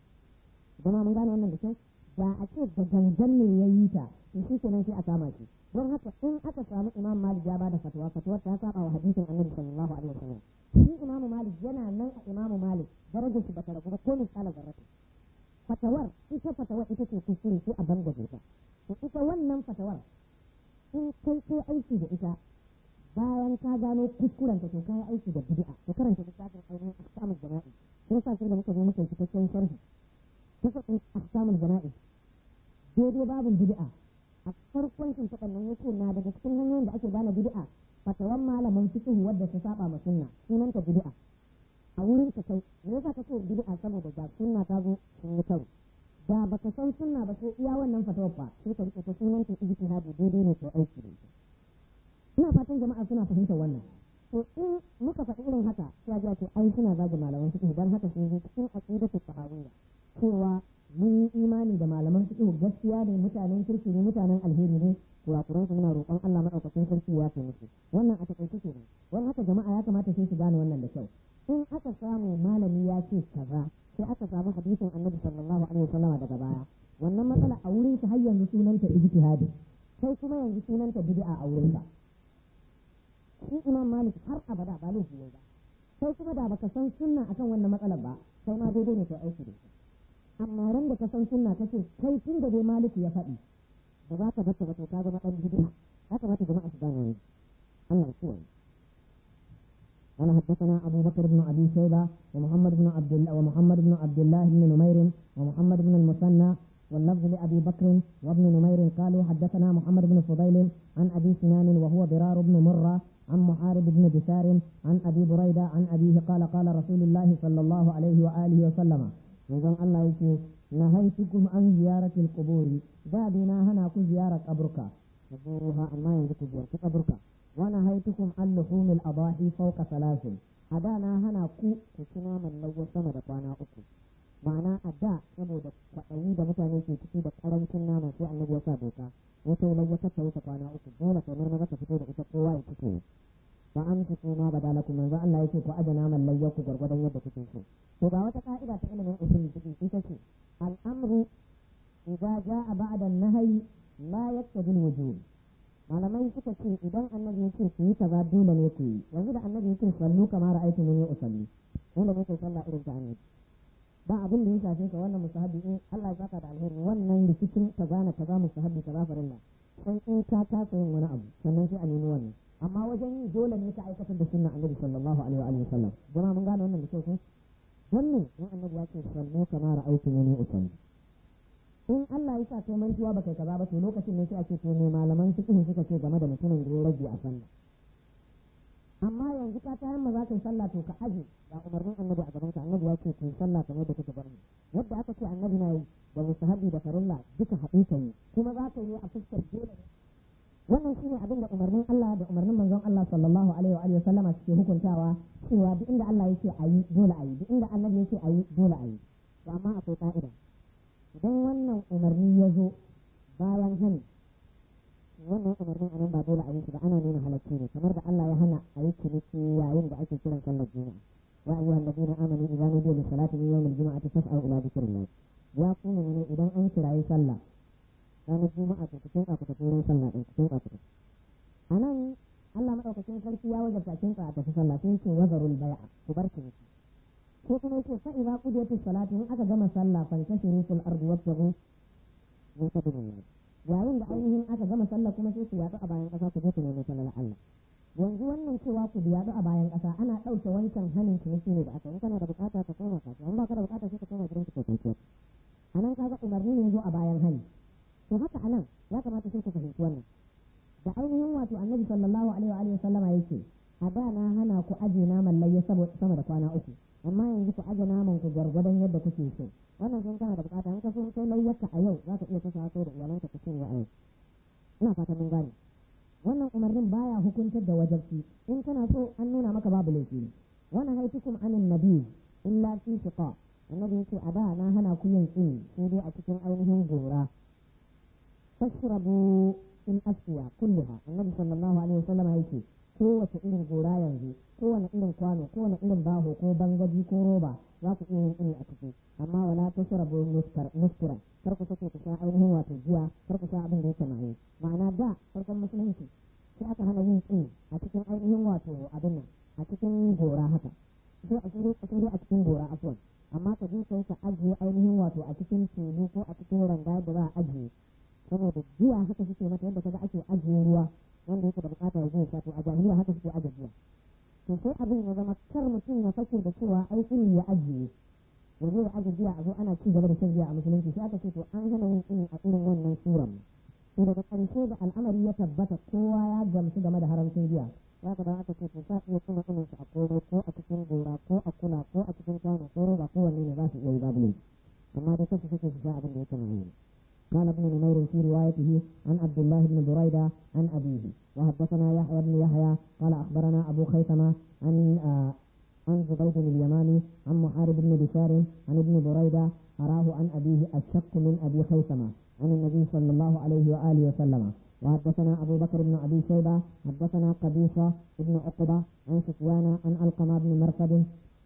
zama mun gane wannan da kyau da a ce da gangan ne ya yi ta to shi kenan sai a kama shi don haka in aka samu imam malik ya bada fatawa fatuwar ta saba wa hadisin annabi sallallahu alaihi wasallam shi imam malik yana nan a imam malik darajar shi bata ragu ba ko misala zarrata fatawar ita fatawar ita ce kuskure sai a bangaje ta to ita wannan fatawar in kai kai aiki da ita bayan ka gano kuskuren ta to kai aiki da bid'a to karanta littafin ainihin ahkamul jana'i sai sa sai da muka zo muka cikakken sharhi kasafin ahkamul jana'i daidai babin bid'a a farkon shi ta nan yake na daga cikin hanyoyin da ake gane bid'a fatawan malamin fiqh wadda ta saba ma sunna sunanta bid'a a wurin ka kai me yasa kace bid'a saboda ga sunna ta zo sun yi karo da baka san sunna ba sai iya wannan fatawar ba sai ka rike ta sunanta ijtihadi daidai ne ko aiki da ita ina fatan jama'a suna fahimtar wannan to in muka faɗi irin haka sai ga ce ai suna zagi malaman fiqh dan haka sun yi cikin aqidatu sahawiyya cewa mun yi imani da malaman fiqh gaskiya ne mutanen kirki ne mutanen alheri ne kurakuran su muna roƙon Allah madaukakin sarki ya ce musu wannan a takaice ke nan wani haka jama'a ya kamata sai su gane wannan da kyau in aka samu malami ya ce kaza sai aka samu hadisin annabi sallallahu alaihi wasallama daga baya wannan matsala a wurin shi har yanzu sunanta ijtihadi sai kuma yanzu sunanta bid'a a wurin ka shi imam malik har abada ba laifi ba sai kuma da baka san sunna akan wannan matsalar ba sai ma daidai ne kai aiki da shi amma ran da ka san sunna kace kai tun da dai maliki ya faɗi ba za ka bata ba to ka zama dan bid'a ya kamata jama'a su gane wannan Allah ya kiyaye قال حدثنا أبو بكر بن أبي شيبة ومحمد بن عبد الله ومحمد بن عبد الله بن نمير ومحمد بن المثنى واللفظ لأبي بكر وابن نمير قالوا حدثنا محمد بن فضيل عن أبي سنان وهو ضرار بن مرة عن محارب بن بشار عن أبي بريدة عن أبيه قال قال رسول الله صلى الله عليه وآله وسلم manzon Allah yake na haitukum an ziyaratil quburi da dina hana ku ziyarar kaburka zuruha amma yanzu ku ziyarci kaburka wa na haitukum an luhumil adahi fawqa salasin a da na hana ku ku ci naman lawa sama da kwana uku ma'ana a da saboda kwaɗayi da mutane ke ciki da ƙarancin nama sai annabi ya sa doka wata lawa ta wuce kwana uku dole kamar maza ka fito da ita kowa ya cike ba an fi kuma ba dalaku manzo Allah yake ku aje naman layya ku gwargwadon yadda kuke so to ga wata ka'ida ta ilimin usul fiqh ita ce al'amru idza jaa ba'da an-nahyi la yaqtadi al-wujub malamai suka ce idan annabi ya ce ku yi kaza dole ne ku yi yanzu da annabi ya ce sallu kama ra'aytu muni usalli dole ne ku sallah irin ta annabi ba abin da ya shafe ka wannan musahabi in Allah ya saka da alheri wannan rikicin ka gane kaza musahabi kaza farilla sai in ka kasa yin wani abu sannan sai a nemi wannan amma wajen yi dole ne ka aikatar da sunna annabi sallallahu alaihi wa sallam jama'a mun gane wannan da kyau ko wannan in annabi ya ce sallu kama ra'aytu ni usalli in Allah ya sa kai mantuwa baka kaza ba to lokacin ne sai a ce to ne malaman fiqh suka ce game da mutumin da ya rage a sallah amma yanzu ka ta yamma za ka yi sallah to ka aje ga umarnin annabi a gaban ka annabi ya ce ku yi sallah kamar da kuka bar mu yadda aka ce annabi na yi da musahabi da farilla duka haɗu ka yi kuma za ka yi a fuskar dole wannan shine abin da umarnin Allah da umarnin manzon Allah sallallahu alaihi wa alihi sallama suke hukuntawa cewa duk inda Allah yake a yi dole a yi duk inda annabi yake a yi dole a yi to amma akwai ka'ida idan wannan umarni ya zo bayan hani wannan umarnin anan ba dole a yi shi ba ana nuna halacci ne kamar da Allah ya hana a yi ciniki yayin da ake kiran sallar juma'a ya ayyuha alladhina amanu idza nudiya lis salati min yawmil juma'ati fas'au ila dhikrillah ya kuma ne idan an kirayi sallah ranar juma'a to cikin ka tafi wurin sallah din cikin ka tafi anan Allah madaukakin sarki ya wajabta cikin ka tafi sallah sai ce wazarul bai'a ku bar ciniki ko kuma yace fa idza qudiyatis salati in aka gama sallah fantashiru fil ardi wabtaghu min fadlillah yayin da ainihin aka gama sallah kuma sai ku yaɗu a bayan ƙasa ku je ku nemi sallar Allah yanzu wannan cewa ku yaɗu a bayan ƙasa ana ɗauke wancan hanin ciniki ne da aka in kana da bukata ka koma kasuwa in ba ka da bukata sai ka koma gidan ka kai a nan kaga umarni ne zo a bayan hani to haka a nan ya kamata sai ku fahimci wannan da ainihin wato annabi sallallahu alaihi wa sallama yake a da na hana ku aje naman layya sama da kwana uku amma yanzu ku aje naman ku gwargwadon yadda kuke so wannan sun kana da bukata in ka so kai layyarka a yau za ka iya kasa kai da iyalanka ka cinye a yau ina fatan mun gane wannan umarnin baya hukuntar da wajabci in kana so an nuna maka babu laifi wannan haitukum anin nabi illa fi shiqa annabi yace a da na hana ku yin tsini sai dai a cikin ainihin gora tashrabu in asfiya kulluha annabi sallallahu alaihi wasallam yake kowace irin gora yanzu kowane irin kwano kowane irin baho ko bangaji ko roba za ku iya yin iri a ciki amma wala ta sharabu muskura kar ku sake ku sha ainihin wato jiya kar ku sha abin da yake maye ma'ana da farkon musulunci sai aka hana yin tsini a cikin ainihin wato abin nan a cikin gora haka sai a cikin a cikin gora afwan amma ka je kai ka ajiye ainihin wato a cikin tulu ko a cikin ranga da za a ajiye saboda jiya haka suke mata yadda kaga ake ajiye ruwa wanda yake da bukata ya zai to a jahiliya haka suke ajiye jiya to sai abin ya zama kar mutum ya fake da cewa ai tsini ya ajiye ya zo ya ajiye jiya a zo ana ci gaba da shan jiya a musulunci sai aka ce to an hana yin tsini a irin wannan suran to daga ƙarshe da al'amari ya tabbata kowa ya gamsu game da haramcin jiya ya ka da aka ce to sa iya kuma tsinin su a koro ko a cikin gora ko a kula ko a cikin kwano ko roba ko wanne ne za su iya yi babu laifi amma dai kasu suke su sha abin da yake na yi قال ابن نمير في روايته عن عبد الله بن بريدة عن أبيه وحدثنا يحيى بن يحيى قال أخبرنا أبو خيثمة عن آه عن زبيد اليماني عن محارب بن بشار عن ابن بريدة أراه عن أبيه الشق من أبي خيثمة عن النبي صلى الله عليه وآله وسلم وحدثنا أبو بكر بن أبي شيبة حدثنا قبيصة بن عقبة عن سفيان عن القمة بن مرثد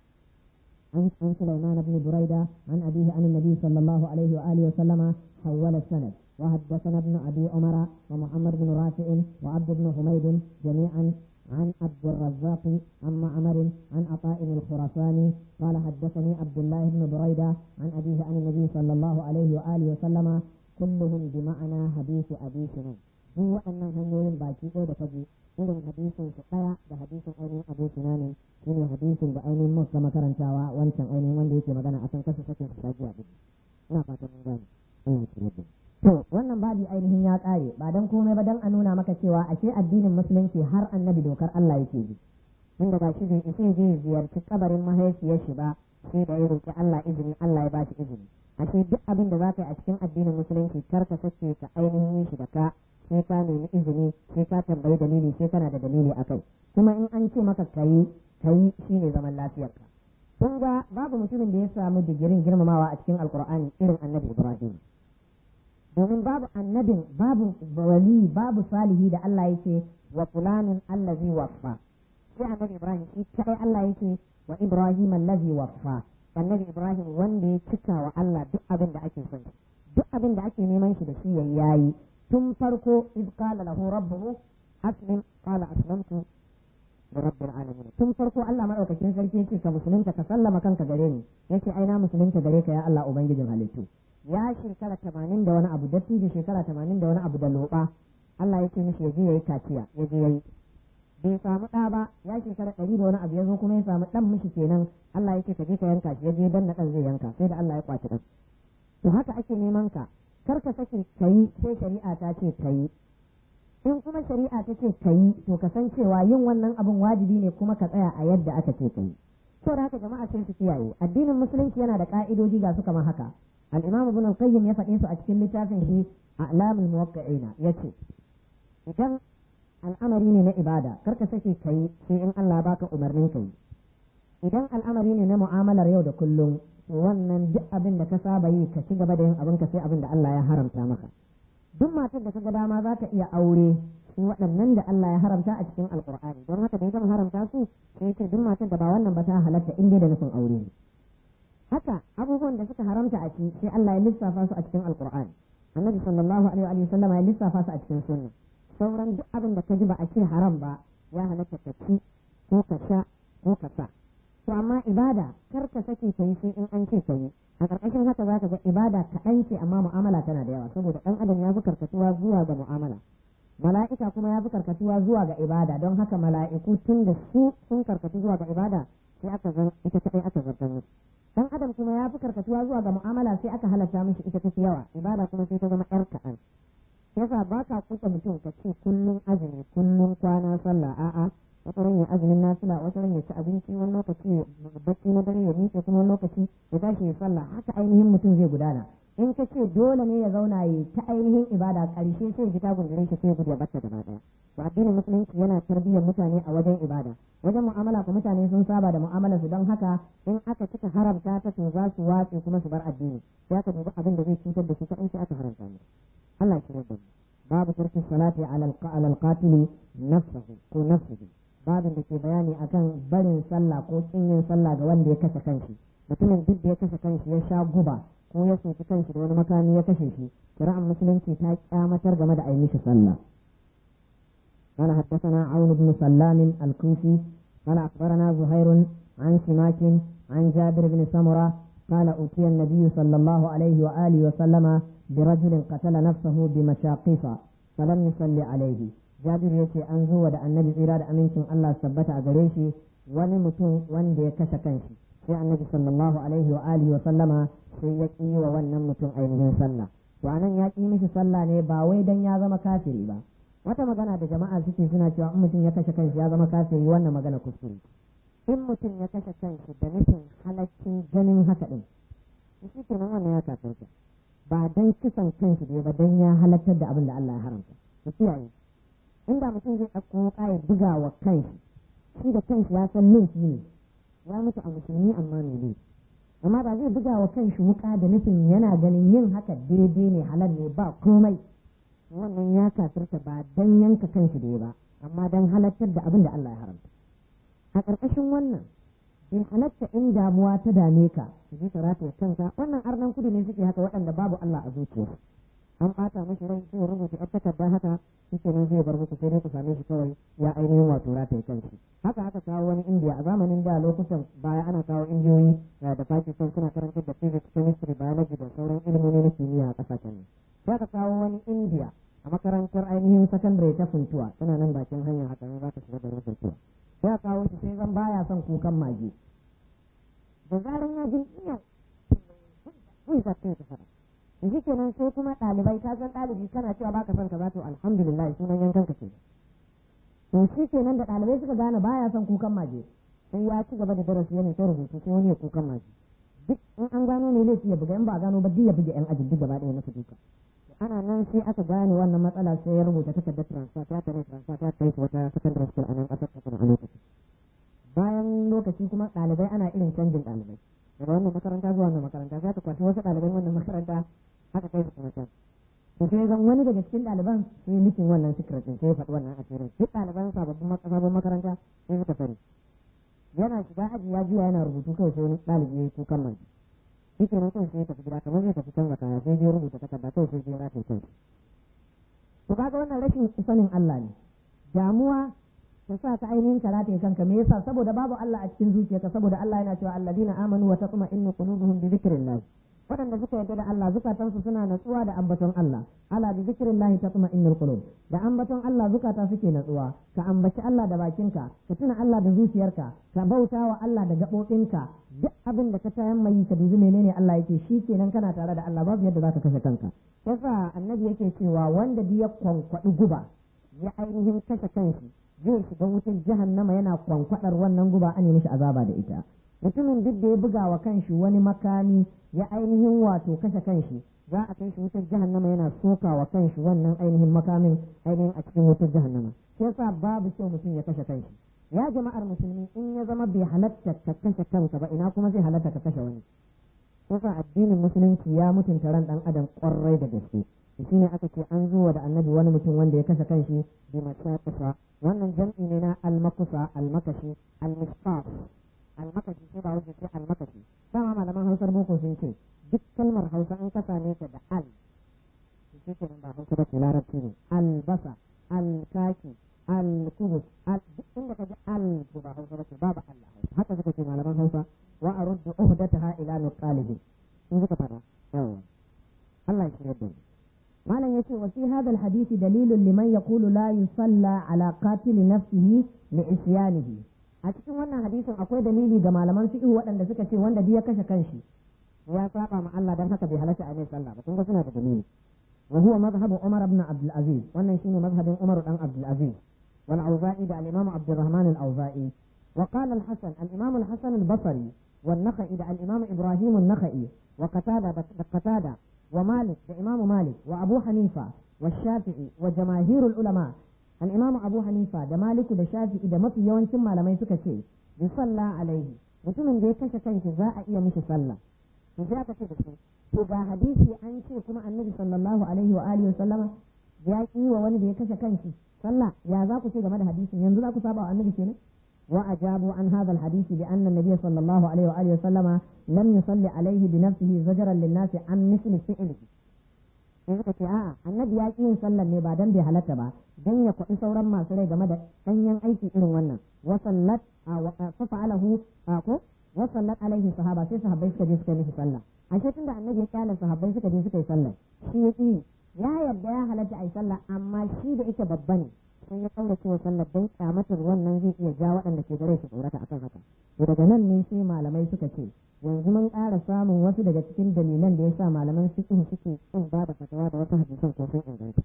عن عن سليمان بن بريدة عن أبيه عن النبي صلى الله عليه وآله وسلم حول السند وحدثنا ابن أبي عمر ومحمد بن رافع وعبد بن حميد جميعا عن عبد الرزاق عن معمر عن عطاء الخراساني قال حدثني عبد الله بن بريدة عن أبيه عن النبي صلى الله عليه وآله وسلم كلهم بمعنى حديث أبي سنان duk waɗannan hanyoyin baki ɗaya da kaji irin hadisin su ɗaya da hadisin ainihin abu sunanin shi ne hadisin da ainihin muka makarantawa wancan ainihin wanda yake magana a kan kasa sakin su sajiya ɗin ina fatan mun gane to wannan babi ainihin ya ƙare ba dan komai ba dan a nuna maka cewa ashe addinin musulunci har annabi dokar Allah yake bi inda ba shi bai isa zai ziyarci kabarin mahaifiyar shi ba sai da ya roƙi Allah izini Allah ya ba shi izini ashe duk abin da za ka yi a cikin addinin musulunci kar ka sake ka ainihin yin shi da ka sai ka nemi izini sai ka tambayi dalili sai kana da dalili a kai kuma in an ce maka kayi kayi shine zaman lafiyarka kun ga babu mutumin da ya samu digirin girmamawa a cikin alkur'ani irin annabi ibrahim domin babu annabin babu wali babu salihi da Allah yake wa fulanin allazi waffa sai annabi ibrahim shi kai Allah yake wa ibrahim allazi waffa annabi ibrahim wanda ya cika wa Allah duk abin da ake son duk abin da ake neman shi da shi yayi tun farko iz qala lahu rabbuhu aslim qala aslamtu da rabbil alamin tun farko Allah madaukakin sarki yace ka musulunta ka sallama kanka gare ni yace ai na musulunta gare ka ya Allah ubangijin halittu ya shekara tamanin da wani abu dattijo shekara tamanin da wani abu da loba Allah yake mishi ya je yayi kaciya ya je yayi bai samu ɗa ba ya shekara ɗari da wani abu ya zo kuma ya samu ɗan mishi kenan Allah yake ka je ka yanka shi ya je dan na ɗan zai yanka sai da Allah ya kwaci ɗan to haka ake neman ka kar ka sake kayi sai shari'a ta ce kayi in kuma shari'a ta ce kayi to ka san cewa yin wannan abun wajibi ne kuma ka tsaya a yadda aka ce kayi to da haka jama'a sai su kiyaye addinin musulunci yana da ka'idoji ga su kamar haka al-imam ibn al-qayyim ya faɗe su a cikin littafin shi a'lamul muwaqqi'ina yace idan al'amari ne na ibada kar ka sake kayi sai in Allah baka umarnin kayi idan al'amari ne na mu'amalar yau da kullum wannan duk abin da ka saba yi ka ci gaba da yin abin ka sai abin da Allah ya haramta maka duk matar da kaga dama za ta iya aure sai waɗannan da Allah ya haramta a cikin alkur'ani don haka da ya gama haramta su sai ce duk matar da ba wannan ba ta halatta in dai da nufin aure ne haka abubuwan da suka haramta a ci sai Allah ya lissafa su a cikin alkur'ani annabi sallallahu alaihi wa sallam ya lissafa su a cikin sunna sauran duk abin da ka ji ba a ce haram ba ya halatta ka ci ko ka sha ko ka sa to amma ibada kar ka sake ka yi sai in an ce ka yi a ƙarƙashin haka za ka ga ibada kaɗan ce amma mu'amala tana da yawa saboda ɗan adam ya fi karkatuwa zuwa ga mu'amala mala'ika kuma ya fi karkatuwa zuwa ga ibada don haka mala'iku tun da su sun karkatu zuwa ga ibada sai aka zan ita kaɗai aka zartar musu ɗan adam kuma ya fi karkatuwa zuwa ga mu'amala sai aka halatta mishi ita ta fi yawa ibada kuma sai ta zama ƴar kaɗan yasa ba ka kuka mutum ka ce kullum azumi kullum kwana sallah a'a wata ran ya azumin nafila wata ran ya ci abinci wani lokaci bacci na dare ya miƙe kuma wani lokaci ya tashi ya sallah haka ainihin mutum zai gudana in ka ce dole ne ya zauna yi ta ainihin ibada ƙarshe sai ji ta gundure shi sai gudu ya bata gaba ɗaya to addinin musulunci yana tarbiyyar mutane a wajen ibada wajen mu'amala ko mutane sun saba da mu'amalar su don haka in aka cika haramta ta to za su watse kuma su bar addini sai aka dubi abin da zai cutar da su kaɗai sai aka haramta mu Allah ya da mu babu tarkin salati ala al-qatil nafsihi ko nafsihi babin da ke bayani akan barin sallah ko kin yin sallah ga wanda ya kashe kanshi mutumin duk da ya kashe kanshi ya sha guba ko ya soki kanshi da wani makami ya kashe shi shari'ar musulunci ta kyamatar game da ainihin sallah قال حدثنا عون بن سلام الكوفي قال أخبرنا زهير عن سماك عن جابر بن سمرة قال أوتي النبي صلى الله عليه وآله وسلم برجل قتل نفسه بمشاقص فلم يصلي عليه jabir ya ce an zo da annabi tsira da amincin Allah sabbata a gare shi wani mutum wanda ya kashe kanshi sai annabi sallallahu alaihi wa alihi wa sallama sai ya ƙi wa wannan mutum ainihin sallah to anan ya ƙi mishi sallah ne ba wai dan ya zama kafiri ba wata magana da jama'a suke suna cewa in mutum ya kashe kanshi ya zama kafiri wannan magana kuskure in mutum ya kashe kanshi da nufin halaccin ganin haka din shi kenan wannan ya kafirta ba dan kisan kanshi ne ba dan ya halattar da abin da Allah ya haramta ku kiyaye inda mutum zai ɗauko wuƙa ya buga wa kanshi shi da kanshi ya san laifi ne ya mutu a musulmi amma ne ne amma ba zai buga wa kanshi wuƙa da nufin yana ganin yin haka daidai ne halal ne ba komai wannan ya kafirta ba dan yanka kanshi da ba amma dan halattar da abin da Allah ya haramta a ƙarƙashin wannan in halatta in damuwa ta dame ka ji ka rataye kanka wannan arnan kudu ne suke haka waɗanda babu Allah a zuciyarsu an ɓata mashi rai sai rubuta yar takarda haka shi ne zai bar muku sai dai ku same shi kawai ya ainihin wato rataye kanshi haka aka kawo wani indiya a zamanin da lokutan baya ana kawo indiyoyi da pakistan suna karantar da physics chemistry biology da sauran ilimomi na kimiyya a ƙasashen ne sai aka kawo wani indiya a makarantar ainihin sakandare ta funtuwa tana nan bakin hanya haka ne za ka shiga garin funtuwa sai aka kawo shi sai zan baya son kukan mage da zaran ya jin iya wai za ta yi ta fara shi kenan sai kuma ɗalibai ka san ɗalibi kana cewa baka son ka to alhamdulillah sunan yankan ka ce to shi kenan da ɗalibai suka gane baya son kukan maje sai ya ci gaba da darasi yana ta rubutu sai wani ya kukan maje duk in an gano ne laifi ya buga in ba a gano ba duk ya buga yan ajin duk gaba ɗaya masa duka ana nan sai aka gane wannan matsala sai ya rubuta takardar transfer ta tare transfer ta kai wata secondary school a nan ƙasar ta a lokacin bayan lokaci kuma ɗalibai ana irin canjin ɗalibai daga wannan makaranta zuwa wannan makaranta sai aka kwashi wasu ɗaliban wannan makaranta aka kai su kuma can to sai zan wani daga cikin ɗaliban sai mikin wannan secret din sai ya faɗi wannan asirin duk ɗaliban sababbin sabon makaranta sai suka sani yana shiga aji ya juya yana rubutu kawai sai wani ɗalibi ya yi kukan mai shi ke nan kawai sai ya tafi gida kamar zai tafi canza kaya sai ya rubuta takarda kawai sai ya rataye kansa to kaga wannan rashin sanin Allah ne damuwa ta sa ka ainihin karata ya kanka me yasa saboda babu Allah a cikin zuciyarka saboda Allah yana cewa alladina amanu wa tatma'innu qulubuhum bi dhikrillah waɗanda suka yarda da Allah zukatansu suna natsuwa da ambaton Allah ala bi zikrillah tatma'innul qulub da ambaton Allah zukata suke natsuwa ka ambaci Allah da bakinka ka tuna Allah da zuciyarka ka bauta wa Allah da gaɓoɓinka duk abin da ka tayan mai ka dubi menene Allah yake shi kenan kana tare da Allah babu yadda zaka kashe kanka yasa annabi yake cewa wanda duk ya kwankwaɗi guba ya ainihin kashe kanshi zai shiga wutar jahannama yana kwankwadar wannan guba an mishi azaba da ita mutumin duk da ya buga wa kanshi wani makami ya ainihin wato kashe kanshi za a kai shi wutar jahannama yana soka wa kanshi wannan ainihin makamin ainihin a cikin wutar jahannama yasa babu kyau mutum ya kashe kanshi ya jama'ar musulmi in ya zama bai halatta ka kashe kanka ba ina kuma zai halatta ka kashe wani yasa addinin musulunci ya mutunta ran dan adam kwarai da gaske shi ne aka ce an zuwa da annabi wani mutum wanda ya kashe kanshi bi masaqisa wannan jam'i ne na almakusa almakashi almisqaf almakashi sai ba wuce sai almakashi dama malaman hausar boko sun ce duk kalmar hausa an kasa ne ta da al shi ke nan ba hausa ba ce larabci ne albasa alkaki alkubus duk inda ka ji al to ba hausa ba ce babu allah hausa haka suka ce malaman hausa wa aruddu uhdataha ila nuqalihi sun suka fara yawa Allah ya shirya da mu malam yace wa fi hadha alhadith dalilun liman yaqulu la yusalla ala qatil nafsihi li isyanihi a cikin wannan hadisin akwai dalili ga malaman fiqh waɗanda suka ce wanda duk ya kashe kanshi ya saba ma Allah dan haka bai halatta a mai sallah ba kun ga suna da dalili wa huwa madhhabu Umar ibn Abdul Aziz wannan shine madhhabin Umar dan Abdul Aziz wal Auza'i da al-Imam Abdurrahman al-Auza'i wa qala al-Hasan al-Imam al-Hasan al-Basri والنخعي ده الإمام إبراهيم النخعي وقتادة قتادة ومالك ده إمام مالك وأبو حنيفة والشافعي وجماهير العلماء الإمام أبو حنيفة ده مالك ده شافعي ده مفي يوان ثم لما يسكى شيء يصلى عليه mutumin da ya kashe kanshi za a iya mishi sallah to sai aka ce da su to ga hadisi an ce kuma annabi sallallahu alaihi wa alihi sallama ya ki wa wani da ya kashe kanshi sallah ya za ku ce game da hadisin yanzu za ku saba wa annabi kenan وأجابوا عن هذا الحديث بأن النبي صلى الله عليه وآله وسلم لم يصلي عليه بنفسه زجرا للناس عن مثل فعله in suka ce a'a annabi ya ƙi yin sallar ne ba dan bai halatta ba dan ya kwaɗi sauran masu rai game da ɗanyen aiki irin wannan wasallat fa fa'alahu ko wasallat alaihi sahaba sai sahabbai suka je suka yi mishi sallah ashe tunda annabi ya kyale sahabbai suka je suka yi sallah shi ya ƙi ya yarda ya halatta a yi sallah amma shi da ita babba ne sun ya kaura cewa sallar don kyamatar wannan zai iya ja waɗanda ke gare su tsorata akan haka to daga nan ne sai malamai suka ce yanzu mun ƙara samun wasu daga cikin dalilan da ya sa malaman fiqh suke kin ba da fatawa da wasu hadisan ko sun inganta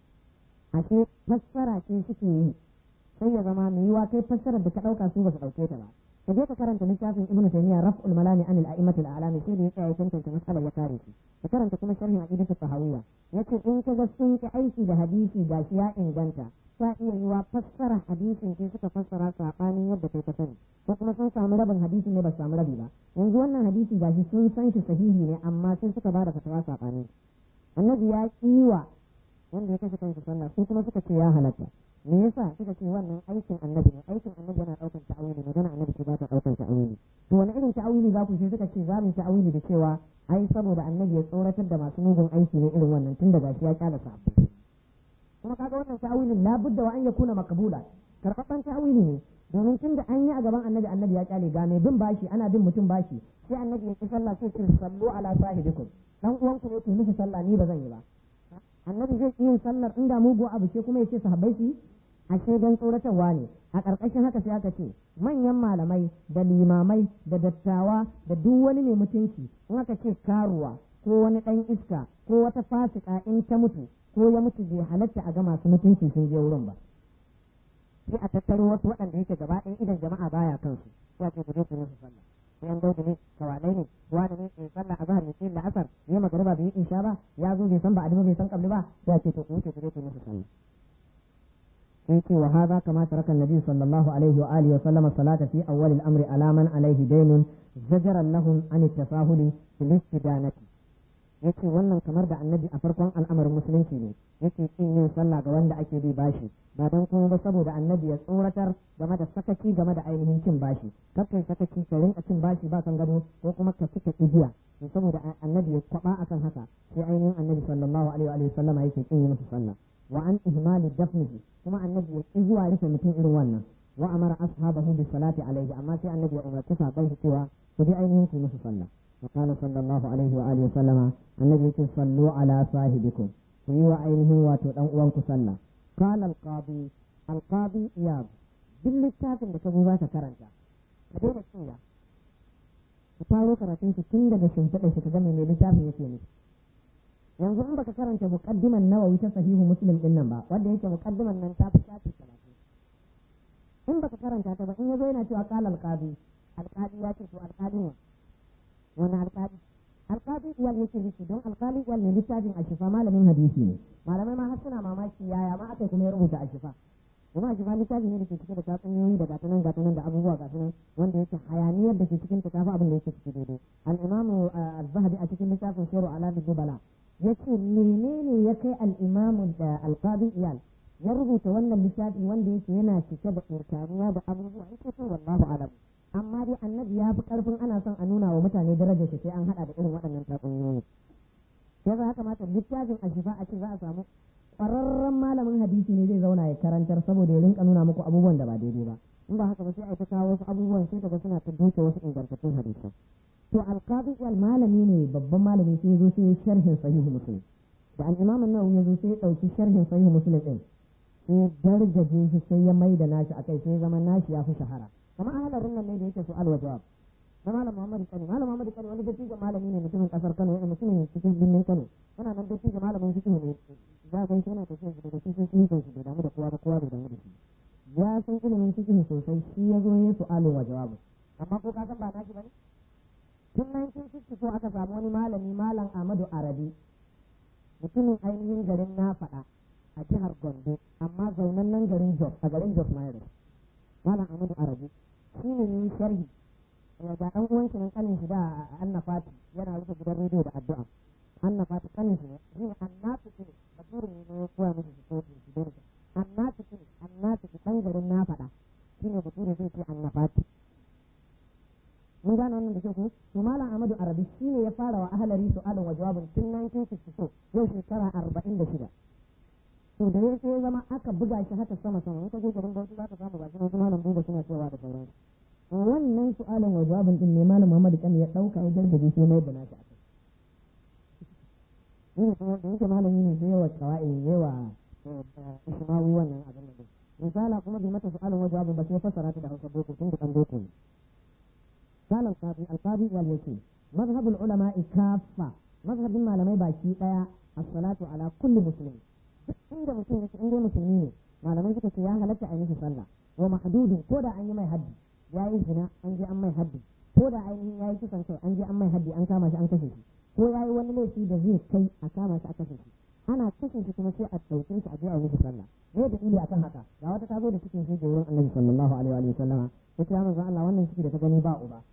ashe fassara ce suke yi sai ya zama mai yiwa kai fassarar da ka ɗauka su ba su ɗauke ta ba ka je ka karanta littafin ibnu taymiya raf'ul malami an al-a'immat al-a'lam sai da ya tsaya ya tantance mas'alar ya kare shi ka karanta kuma sharhin aqidatu sahawiyya yace in ka ga sun ki aiki da hadisi gashi ya inganta ta iya yiwa fassara hadisin sai suka fassara saɓanin yadda kai ka sani ko kuma sun samu rabin hadisin ne ba su samu rabi ba yanzu wannan hadisi gashi sun san shi sahihi ne amma sai suka ba da fatawa saɓanin annabi ya kiwa wanda ya kashe kansa sallah sai kuma suka ce ya halatta me yasa suka ce wannan aikin annabi ne aikin annabi yana ɗaukan ta'awili magana annabi ce ba ta ɗaukan ta'awili to wani irin ta'awili za ku sai suka ce za mu ta'awili da cewa ai saboda annabi ya tsoratar da masu mugun aiki ne irin wannan tun da gashi ya kyala sahabbai kuma kaga wannan ta'awilin labudda wa an yakuna makabula karɓaɓɓen ta'awili ne domin tun da an yi a gaban annabi annabi ya kyale ga mai bin bashi ana bin mutum bashi sai annabi ya ki sallah sai ce sallu ala sahibikum dan uwanku ne ke miki sallah ni ba zan yi ba annabi zai ki yin sallar inda mugu abu ce kuma ya ce sahabbai su ashe dan tsoratarwa ne a ƙarƙashin haka sai aka ce manyan malamai da limamai da dattawa da duk wani mai mutunci in aka ce karuwa ko wani ɗan iska ko wata fasika in ta mutu ko ya mutu bai halatta a ga masu mutunci sun je wurin ba sai a tattaro wasu waɗanda yake gaba ɗaya idan jama'a baya kansu sai a ce ku je ku musu sallah sai an daudu ne kawalai ne wani ne mai sallah azhar ne sai la'asar ne magariba bai yi isha ba ya zo bai san ba bai san kabli ba sai a ce to ku wuce ku je ku musu sallah sai ce wa hadha kama taraka annabi sallallahu alaihi wa alihi wa sallama salata fi awwal al-amri ala man alaihi daynun zajaran lahum an at-tasahuli fil istidanati yace wannan kamar da annabi a farkon al'amarin musulunci ne yake kin yin sallah ga wanda ake bi bashi ba dan kuma ba saboda annabi ya tsoratar game da sakaci game da ainihin cin bashi kakai sakaci ka rinka cin bashi ba kan gado ko kuma ka cika igiya to saboda annabi ya kwaba akan haka sai ainihin annabi sallallahu alaihi wa sallama yake kin yi musu sallah wa an ihmali dafnihi kuma annabi ya ki zuwa rufe mutum irin wannan wa amara ashabahu bis salati alaihi amma sai annabi ya umarci sahabbai shi cewa ku bi ainihin ku musu sallah wa qala sallallahu alaihi wa alihi sallama annabi yake sallu ala sahibikum ku yi wa ainihin wato dan uwanku sallah qala al-qadi al-qadi iyab duk littafin da ka zo za ka karanta ka daina cewa ka faro karatun shi tun daga shimfiɗa shi ka ga mai littafin yake ne yanzu in baka karanta muqaddiman nawawi ta sahihu muslim din nan ba wanda yake muqaddiman nan ta fi shafi talatin in baka karanta ta ba in yazo yana cewa qala alqadi alqadi ya ce to alqadi ne wani alqadi alqadi iyal yake nufi don alqali iyal ne littafin ashifa malamin hadisi ne malamai ma har suna mamaki yaya ma aka kuma ya rubuta ashifa kuma ashifa littafi ne da ke cike da tatsuniyoyi da gatanan gatanan da abubuwa gatanan wanda yake hayaniyar da ke cikin ta tafi abin da yake ciki daidai al-imamu az-zahabi a cikin littafin shiru ala dubala yace menene ya kai al-imamu da al-qadi iyal ya rubuta wannan littafi wanda yake yana cike da irkaruwa da abubuwa yake to wallahu alam amma dai annabi ya fi karfin ana son a nuna wa mutane darajar shi sai an hada da irin waɗannan tatsuniyoyi sai ya kamata littafin ashifa a ce za a samu ƙwararren malamin hadisi ne zai zauna ya karantar saboda ya rinka nuna muku abubuwan da ba daidai ba in ba haka ba sai a ta kawo wasu abubuwan sai daga suna ta duke wasu ingantattun hadisai to alqadi wal malami ne babban malami sai ya zo sai sharhin sahihu muslim da al-imam an-nawawi ya zo sai ya dauki sharhin sahihu muslim din sai dargaje shi sai ya mai da nashi akai sai zama nashi ya fi shahara kamar ahalarin nan ne da yake su'al wa jawab na malam Muhammad Kano malam Muhammad Kano wani dattijo malami ne mutumin kasar Kano yana mutumin cikin birnin Kano yana nan dattijo malamin fiqh ne za ga shi yana tafiya shi da shi sun yi shi bai damu da kowa ba kowa bai damu da shi ya san ilimin fiqh sosai shi ya zo yin su'alin wa jawabu amma ko ka san ba nashi bane tun 1964 aka samu wani malami malam Ahmadu Arabi mutumin ainihin garin na faɗa a jihar Gombe amma zaunan nan garin Jos a garin Jos Mayres malam Ahmadu Arabi shi ne yin sharhi ga ɗan uwan shi nan kanin shi da Anna Fati yana rufe gidan rediyo da addu'a Anna Fati kanin shi ne shi ne annatu ne bature ne ya koya musu su ko su dole annatu ne annatu ɗan garin na faɗa shi ne bature zai ce Anna Fati mun gane wannan da ke ku to malam Ahmadu Arabi shi ne ya fara wa ahalari su'alin wa jawabin tun 1964 yau shekara 46 to da ya sai zama aka buga shi haka sama sama in ka je garin Bauchi za ka samu ba shi ne malam Buba suna cewa da sauransu wannan su'alin wa jawabin din ne malam Muhammad kan ya dauka ya gargaje sai mai bana ta ni kuma da yake malami ne sai yawa kawai yawa ismawi wannan abin da misala kuma bai mata su'alin wa jawabin ba sai fassara ta da Hausa boko tun da kan boko ne قال القاضي القاضي والوكيل مذهب العلماء كافة مذهب malamai baki daya الصلاة على كل مسلم inda mutum yake inda musulmi ne malamai suka ce ya halatta a yi masa sallah wa mahdudin ko da an yi mai haddi ya yi zina an je an mai haddi ko da ainihin ya yi kisan kai an je an mai haddi an kama shi an kashe shi ko ya yi wani laifi da zai kai a kama shi a kashe shi ana kashe shi kuma sai a ɗauke shi a je a yi sallah me da ili akan haka ga wata ta zo da cikin shi wurin annabi sallallahu alaihi wa sallama yace ya manzo Allah wannan ciki da ta gani ba uba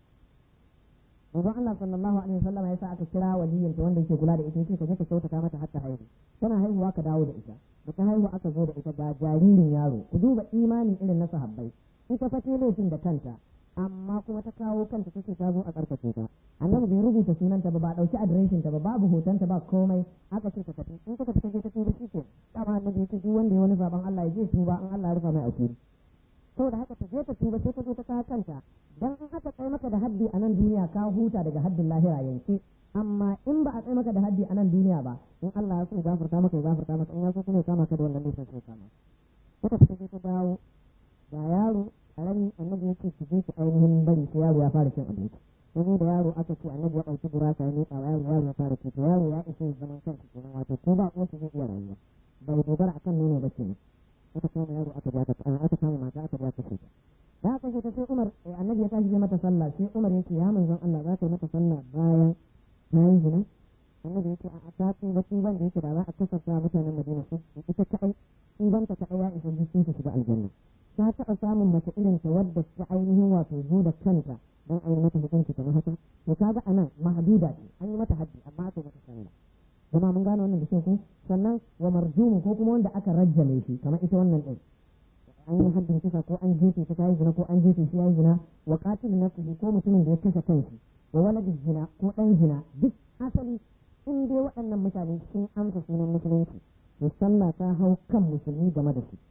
manzo Allah sallallahu alaihi wa sallama yasa aka kira waliyinta wanda yake kula da ita yace ka je ka kyautata mata har ta haihu tana haihuwa ka dawo da ita da ta haihu aka zo da ita ga jaririn yaro ku duba imanin irin na sahabbai ita fa ce laifin da kanta amma kuma ta kawo kanta ta ce ta zo a karkace ta annabi bai rubuta sunanta ba ba dauki adireshin ta ba babu hotonta ba komai aka ce ta tafi in ka tafi ta je ta tuba shi ke dama annabi ya ce duk wanda ya wani saban Allah ya je tuba in Allah ya rufa mai asiri saboda haka ta je ta tuba sai ta zo ta kawo kanta dan in aka kai maka da haddi a nan duniya ka huta daga haddin lahira yanke amma in ba a tsaye maka da haddi a nan duniya ba in Allah ya so gafarta maka ya gafarta maka in ya so kuma ya kama ka da wannan laifin sai kama ita ta je ta dawo ga yaro karami annabi ya ce ki je ki ainihin bari sai yaro ya fara cin abinci yanzu da yaro aka ce annabi ya ɗauki buraka ya miƙa wa yaro yaro ya fara ci to yaro ya isa ya zaman kansa kenan wato ko ba uwarsa zai iya rayuwa bai dogara akan nono ba kenan aka kama yaro aka ja ta aka kama mata aka ja ta ce da aka ce ta sai Umar annabi ya tashi zai mata sallah sai Umar ya ce ya manzon Allah za ka yi mata sallah bayan na yi zina annabi ya ce a ta tuba tuban da yake da za a kasafta mutanen Madina su ita kaɗai tubanta kaɗai ya isa jikin su shiga aljanna ta taɓa samun mace irin ta wadda ta ainihin wato zo da kanta don a yi mata hukunci kamar haka to kaga a nan mahduda ce an yi mata haddi amma aka yi mata sallah zama mun gane wannan da shi ku sannan wa marjumu ko kuma wanda aka rajjale shi kamar ita wannan din an yi haddin kisa ko an jefe ta yi zina ko an jefe shi ya yi zina wa qatil nafsihi ko mutumin da ya kashe kanshi wa waladi zina ko dan zina duk asali in dai waɗannan mutane sun amsa sunan musulunci to sallah ta hau kan musulmi game da su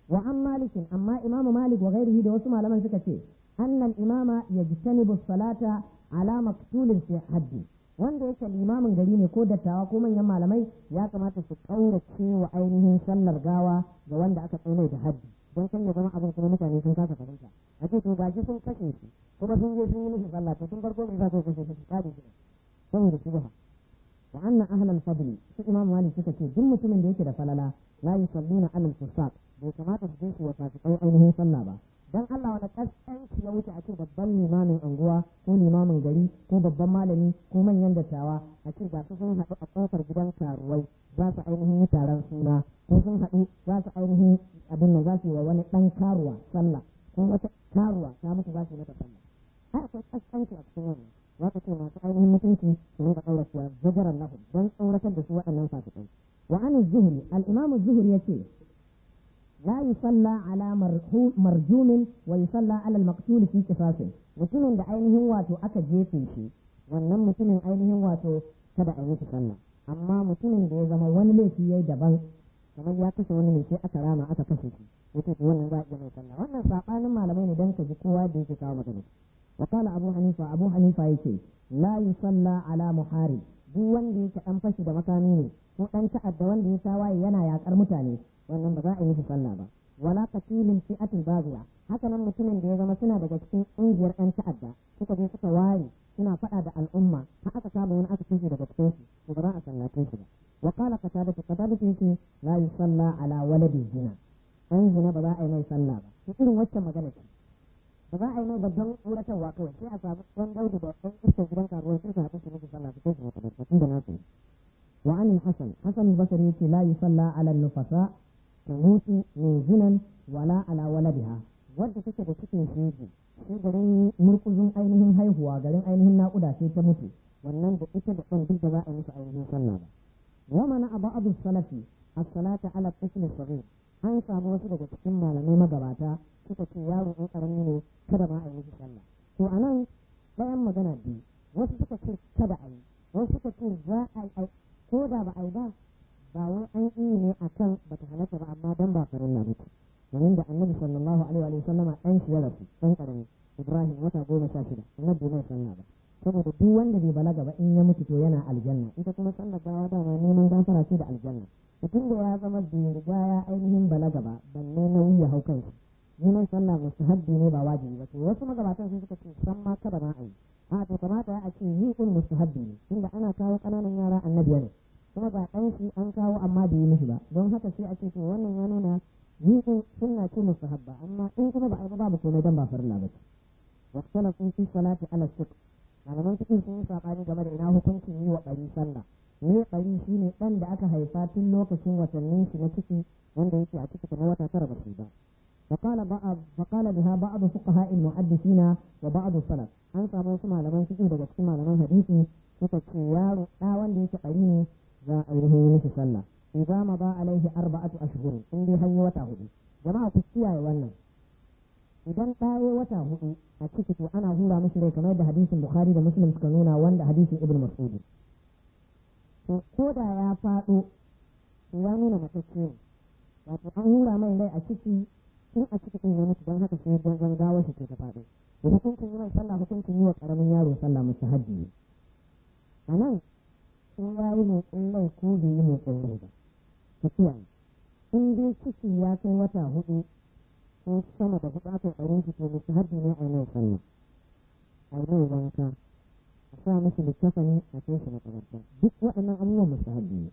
wa an malikin amma imamu malik wa ghairihi da wasu malaman suka ce annal imama yajtanibu salata ala maktulin fi haddi wanda yake limamin gari ne ko dattawa ko manyan malamai ya kamata su kaurace wa ainihin sallar gawa ga wanda aka tsaye da haddi don kan ya zama abin kuma mutane sun kasa fahimta a ce to gashi sun kashe shi kuma sun je sun yi mishi sallah to tun farko me za su kashe shi kare shi saboda shubha wa anna ahlal fadli su imam malik suka ce duk mutumin da yake da falala la yusalluna alal fusaq bai kamata su je su wa fasikai ainihin sallah ba dan Allah wani kaskanci ya wuce a ce babban limamin anguwa ko limamin gari ko babban malami ko manyan dattawa a ce ga su sun haɗu a ƙofar gidan karuwai za su ainihin yi taron suna ko sun haɗu za su ainihin abin nan za su yi wa wani ɗan karuwa sallah ko wata karuwa ta mutu za su yi mata sallah har akwai kaskanci a cikin wannan za ka ce masu ainihin mutunci su rinka ɗaura kuwa zajaran lahum don tsoratar da su waɗannan fasikai wa an zuhri al-imamu zuhri yace لا يصلى على مرجوم ويصلى على المقتول في قصاص mutumin da ainihin wato aka jefe shi wannan mutumin ainihin wato kada a yi shi sallah amma mutumin da ya zama wani laifi yayi daban kamar ya kashe wani ne sai aka rama aka kashe shi yace to wannan za a iya mai sallah wannan sabanin malamai ne dan ka ji kowa da yake kawo magana wa qala abu hanifa abu hanifa yace la yusalla ala muharib duk wanda yake dan fashi da makami ne ko dan ta'adda wanda ya tawaye yana yakar mutane wannan ba za a yi shi sallah ba wala qatilin fi'atin baziya haka nan mutumin da ya zama suna daga cikin ƙungiyar ɗan ta'adda suka je suka ware suna faɗa da al'umma har aka samu wani aka kashe daga cikin su to ba za a sallace shi ba wa qala qatada qatada yace la yusalla ala waladi zina an zina ba za a yi mai sallah ba to irin wacce magana ce ba za a yi mai babban tsoratarwa kawai sai a samu ɗan daudu da ɗan iskar gidan karuwa sai su haɗu su miki sallah su kai su makabarta tun da nasu وعن الحسن حسن البصري لا يصلى على النفساء تموت من زنا ولا على ولدها wadda take da cikin shege shi garin murkuzun ainihin haihuwa garin ainihin naƙuda sai ta mutu wannan da ita da ɗan duk da za a musu ainihin sallah ba wa mana abu abu salafi as-salata ala tifl saghir an samu wasu daga cikin malamai magabata suka ce yaro in karami ne kada ma a yi mishi sallah to anan ɗayan magana biyu wasu suka ce kada a yi wasu suka ce za a yi ko da ba a yi ba ba wai an yi ne a kan ba ta halatta ba amma dan ba farin na mutu domin da annabi sallallahu alaihi wa sallama ɗan shi ya rasu ɗan ƙarami ibrahim wata goma sha shida annabi bai sallah ba saboda duk wanda bai balaga ba in ya mutu to yana aljanna ita kuma sallar gawa dama neman gafara ce da aljanna mutum da ya zama bai riga ya ainihin balaga ba balle nauyi ya hau kanshi neman sallah mustahabbi ne ba wajibi ba to wasu magabatan sun suka ce san ma kada ma a yi a to kamata ya a ce yi kun mustahabbi ne tunda ana kawo ƙananan yara annabiya ne kuma ba ɗan shi an kawo amma bai yi mishi ba don haka sai a ce to wannan ya nuna yi kun sunna ce mustahabba amma in kuma ba a yi babu komai dan ba farilla ba ce waqtala sun fi salati ala suk malaman cikin sun yi sabani game da ina hukuncin yi wa ɓari sallah ne ɓari shine ɗan da aka haifa tun lokacin watannin shi na ciki wanda yake a ciki kamar wata tara ba su ba فقال بعض فقال بها بعض فقهاء المحدثين وبعض السلف an samu wasu malaman fiqh daga cikin malaman hadisi suka ce yaro da wanda yake bari ne za a yi yi mishi sallah idza ma ba alaihi arba'atu ashhur in dai hanyar wata hudu jama'a ku kiyaye wannan idan ɗaya wata hudu a ciki to ana hura mishi rai kamar da hadisin bukhari da muslim suka nuna wanda hadisin ibn mas'ud to ko da ya faɗo ya nuna matacce ne wato an hura mai rai a ciki tun a cikin ya mutu don haka sai gangan gawar shi ta faɗo da hukuncin yi mai sallah hukuncin yi wa ƙaramin yaro sallah musu hajji ne a nan in ya yi motsin rai ko bai yi motsin rai ba ta kiyaye in dai ciki ya kai wata hudu ko sama da hudu aka ɗarin shi to musu hajji ne a mai sallah a yi mai wanka a sa musu littafani a kai shi makabarta duk waɗannan abubuwan musu hajji ne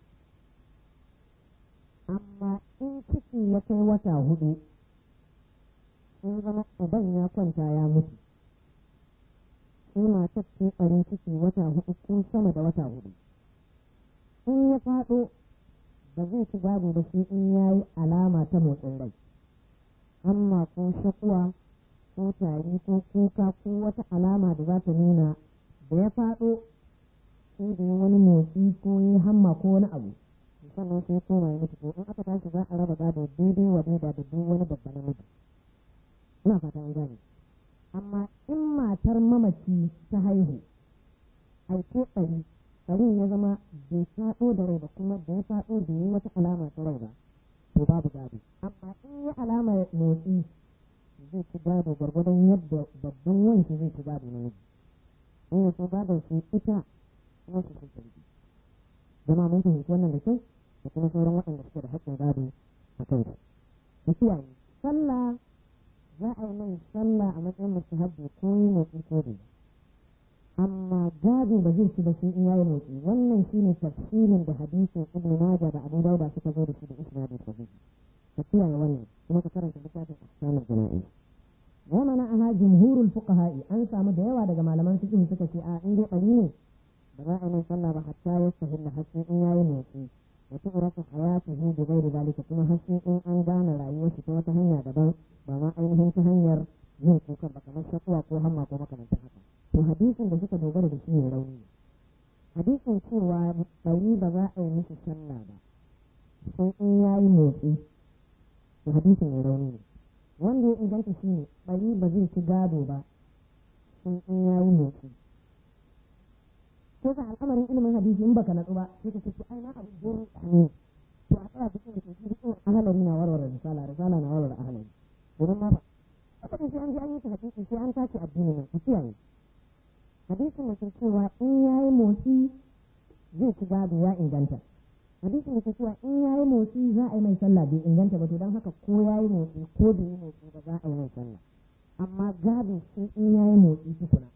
amma in ciki ya kai wata hudu sun zama uban ya kwanta ya mutu sai matar ce ɓarin ciki wata hudu ko sama da wata hudu in ya faɗo ba zai ci gado ba sai in ya yi alama ta motsin rai amma ko shakuwa ko tari ko kuka ko wata alama da za ta nuna da ya faɗo sai da wani motsi ko yi hamma ko wani abu sannan sai koma ya mutu ko in aka tashi za a raba gado daidai wa daida da duk wani babba na mutu ina fata an gane amma in matar mamaci ta haihu aike ɗari ɗarin ya zama bai faɗo da rai ba kuma da ya faɗo da yi wata alama ta rai ba to babu gado amma in yi alamar ci gado gwargwadon yadda babban wanki zai ci gado na miji in ya so gadon su ita kuma su sun sarki zama mun fahimci wannan da kyau da kuma sauran waɗanda suke da haƙƙin gado a kai su da kiyaye sallah za a yi mai sallah a matsayin mustahabbi ko yi motsi ko bai amma gado ba zai ci ba sai in yayi motsi wannan shine tafsirin da hadisin ibnu majah da abu dauda suka zo da shi da isnadin sahihi ka kiyaye wannan kuma ka karanta littafin ahkamul jana'iz wa mana aha jumhurul fuqaha'i an samu da yawa daga malaman fiqh suka ce a in dai bari ne ba za a yi sallah ba hatta ya sahilla haske in yayi motsi wa tu'rafu hayatuhu bi ghairi zalika kuma haske in an gane rayuwar shi ta wata hanya daban ba ma ainihin ta hanyar yin kukan ba kamar shakuwa ko hamma ko makamantan haka to hadisin da suka dogara da shi ne rauni hadisin cewa bari ba za a yi mishi sallah ba sai in yayi motsi to hadisin ne rauni ne wanda ya inganta shi ne bari ba zai ci gado ba sai in yayi motsi ko ka al'amarin ilimin hadisi in baka natsu ba sai ka ce ai na abu gurin ne to a tsaya cikin da ke cikin ahalari na warware risala risala na warware ahalari domin ma ba saboda sai an ji an yi hadisi sai an tace addini nan ku kiyaye hadisin da ke cewa in yayi motsi zai ci gado ya inganta hadisin da ke cewa in yayi motsi za a yi mai sallah bai inganta ba to don haka ko yayi motsi ko bai yi motsi ba za a yi mai sallah amma gado sai in yayi motsi tukuna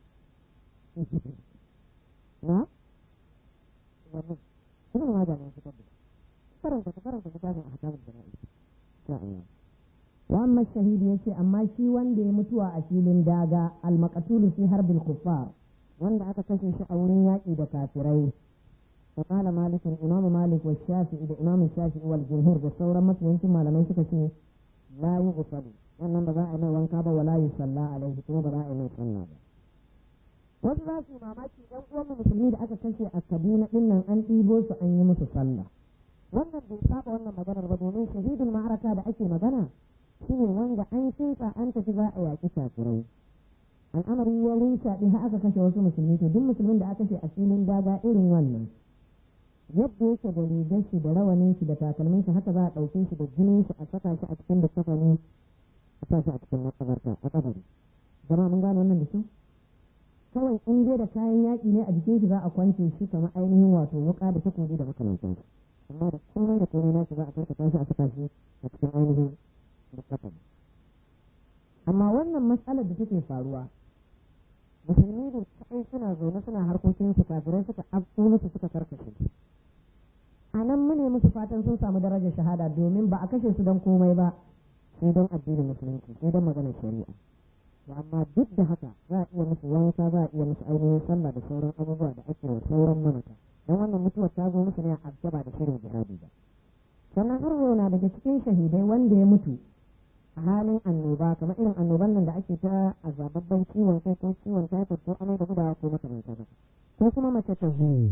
na wannan ibn majah ne fitar da karanta ka karanta littafin ahkamul jana'i insha Allah wa amma shahidi yace amma shi wanda ya mutuwa a filin daga al-maqtul fi harbil kuffar wanda aka kashe shi a wurin yaƙi da kafirai وقال مالك الإمام مالك والشافعي الإمام الشافعي والجمهور بالثورة مثل يمكن ما لم يشك لا يغسل wannan ba za a mai wanka ba wala yi salla alaihi kuma ba za a mai sallah ba wasu za su mamaki ɗan uwan musulmi da aka kashe a kaduna ɗin nan an ɗibo su an yi musu sallah wannan bai saba wannan maganar ba domin shahidul ma'araka da ake magana shine wanda an kinsa an tafi za a yaƙi kafirai al'amari ya rinsa ɗin har aka kashe wasu musulmi to duk musulmin da aka kashe a filin daga irin wannan yadda yake da rigar shi da rawanin shi da takalmin shi haka za a ɗauke shi da jinin shi a saka shi a cikin da kafani a sa shi a cikin makabarta a kabari zama mun gane wannan da kyau kawai in dai da kayan yaƙi ne a jikin shi za a kwance shi kamar ainihin wato wuƙa da takobi da makamantan shi amma da komai da komai nashi za a karkata shi a saka shi a cikin ainihin da kafani amma wannan matsalar da take faruwa musulmi da kaɗai suna zaune suna harkokin su kafirai suka afko musu suka karkashe a nan mune musu fatan sun samu darajar shahada domin ba a kashe su don komai ba sai don addinin musulunci sai don maganar shari'a to amma duk da haka za a iya musu wanka za a iya musu ainihin sallah da sauran abubuwa da ake wa sauran mamata don wannan mutuwar ta zo musu ne a ba da shirin jihadi ba sannan har na daga cikin shahidai wanda ya mutu a halin annoba kamar irin annoban nan da ake ta a zababban ciwon kai ko ciwon typhoid ko amai da gudawa ko makamanta haka ko kuma mace ta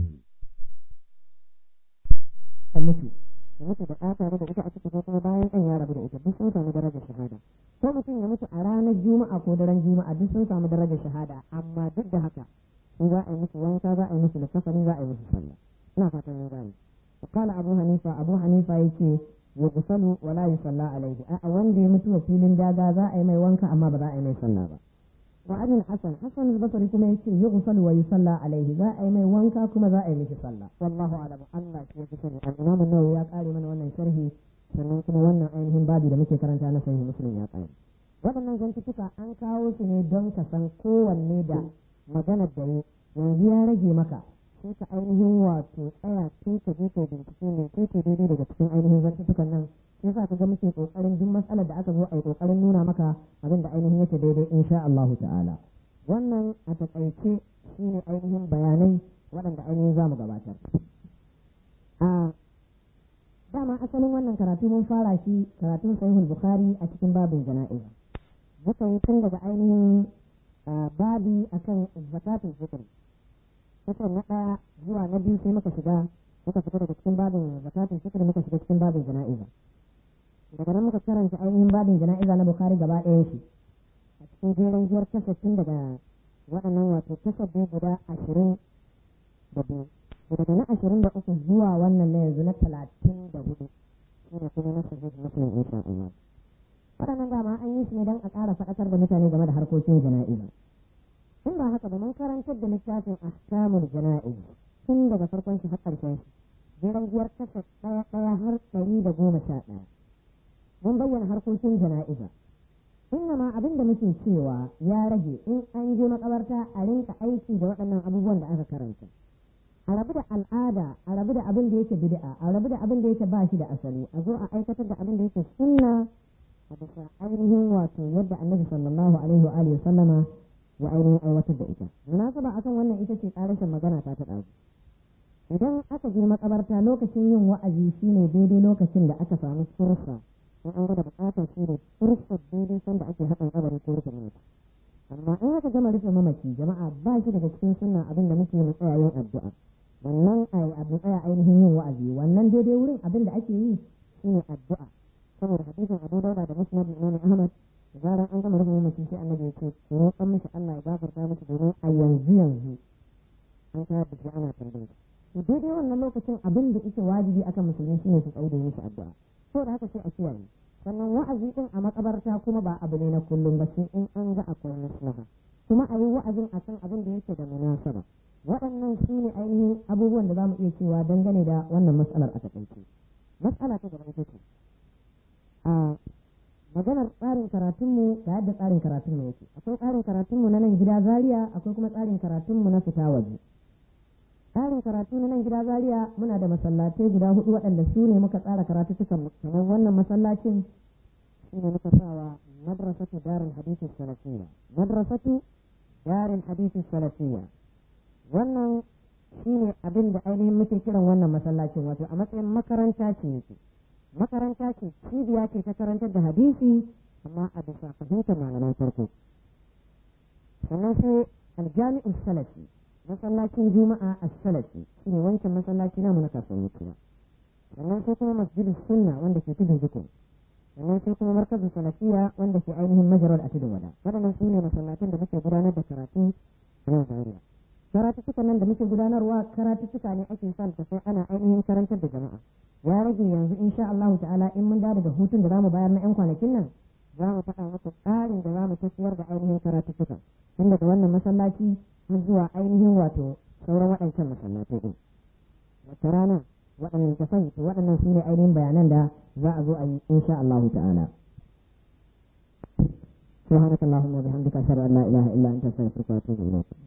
ta mutu ta mutu da ɗata da ita a ciki ko kuma bayan ɗan ya rabu da ita duk sun samu darajar shahada ko mutum ya mutu a ranar juma'a ko daren juma'a duk sun samu darajar shahada amma duk da haka in za a yi musu wanka za a yi musu likafani za a yi musu sallah ina fatan mun gane قال أبو حنيفة أبو حنيفة يكي يغسل ولا يصلى عليه a wanda ya mutu a filin daga za a yi mai wanka amma ba za a yi mai sallah ba wa abin hasan hasan al-basri kuma yace yughsal wa yusalla alaihi za a yi mai wanka kuma za a yi mishi sallah wallahu a'lam Allah shi ya sani al-imam an-nawawi ya kare mana wannan sharhi sannan kuma wannan ainihin babi da muke karanta na sahih muslim ya kare waɗannan zantuka an kawo su ne don ka san kowanne da maganar da yanzu ya rage maka sai ka ainihin wato tsaya sai ka je ka bincike ne sai ka daidai daga cikin ainihin zantukan nan sai sa ka ga muke kokarin duk matsalar da aka zo a yi kokarin nuna maka abin da ainihin yake daidai insha Allah ta'ala wannan a takaice shine ainihin bayanai waɗanda ainihin za mu gabatar a dama asalin wannan karatu mun fara shi karatun sahihul bukhari a cikin babin jana'iza muka yi tun daga ainihin babi akan zakatul fitr kusan na ɗaya zuwa na biyu sai muka shiga muka fita daga cikin babin zakatun fitr muka shiga cikin babin jana'iza daga nan muka karanta ainihin babin jana'iza na bukari gaba ɗayan shi a cikin jerin jiyar kasafin daga waɗannan wato kasafin guda ashirin da biyu daga na ashirin da uku zuwa wannan na yanzu na talatin da hudu shi ne kuma na sahih muslim insha Allah waɗannan dama an yi su ne don a ƙara faɗakar da mutane game da harkokin jana'iza in ba haka ba mun karantar da littafin ahkamul jana'iz tun daga farkon shi har ƙarshen shi jiran biyar kasa ɗaya ɗaya har ɗari da goma sha ɗaya mun bayyana harkokin jana'iza inna ma abin da muke cewa ya rage in an je makabarta a rinka aiki da waɗannan abubuwan da aka karanta a rabu da al'ada a rabu da abin da yake bid'a a rabu da abin da yake ba shi da asali a zo a aikatar da abin da yake sunna a bisa ainihin wato yadda annabi sallallahu alaihi wa alihi sallama ya ainihin aiwatar da ita munasaba akan wannan ita ce karashin magana ta ta ɗazu idan aka je makabarta lokacin yin wa'azi shine daidai lokacin da aka samu fursa in an gada bukata shi ne fursar daidai sanda ake haɗin kabari ko rufe mamaci amma in aka gama rufe mamaci jama'a ba shi daga cikin sunna abin da muke mu tsaya yin addu'a wannan abu tsaya ainihin yin wa'azi wannan daidai wurin abin da ake yi shine addu'a saboda hadisin Abu Dawud da Musnad Imam Ahmad zaran an gama rufe mamaci sai annabi ya ce roƙon mishi Allah ya gafarta mishi domin a yanzu yanzu an kayar da shi ana tambayar to daidai wannan lokacin abin da yake wajibi akan musulmi shine su tsaude mishi addu'a saboda haka sai a kiyaye sannan wa'azi din a makabarta kuma ba abu ne na kullum ba sai in an ga akwai maslaha kuma a yi wa'azin a kan abin da yake da munasaba waɗannan su ne ainihin abubuwan da za mu iya cewa dangane da wannan matsalar a taƙaice matsala ta gaba ita ce a maganar tsarin karatunmu da yadda tsarin karatunmu yake akwai tsarin karatunmu na nan gida zaria akwai kuma tsarin karatunmu na fita waje tsarin karatu na nan gida zaria muna da masallatai guda hudu waɗanda su ne muka tsara karatu cikin kamar wannan masallacin shi ne muka sawa madrasatu darin hadisi salafiyya madrasatu darin hadisi salafiyya wannan shi ne abin da ainihin muke kiran wannan masallacin wato a matsayin makaranta ce yake makaranta ce cibiya ce ta karantar da hadisi amma a bisa fahimtar malaman farko sannan sai aljami'u salafi masallacin juma'a a salafi shi ne wancan masallaci namu na kasuwar mutuwa sannan sai kuma masjidu sunna wanda ke tudun jikun sannan sai kuma markazin salafiya wanda ke ainihin majalar a tudun wada waɗannan su ne masallacin da muke gudanar da karatu a nan zaria karatuttuka nan da muke gudanarwa karatuttuka ne ake son ta sai ana ainihin karantar da jama'a ya rage yanzu insha Allah ta'ala in mun dawo daga hutun da zamu bayar na yan kwanakin nan za mu faɗa muku tsarin da za mu tafiyar da ainihin karatuttuka tun daga wannan masallaci har zuwa ainihin wato sauran waɗancan masallatai ɗin wata rana waɗannan ka sani to waɗannan su ne ainihin bayanan da za a zo a yi insha Allah ta'ala سبحانك اللهم وبحمدك أشهد أن لا إله إلا أنت أستغفرك وأتوب إليك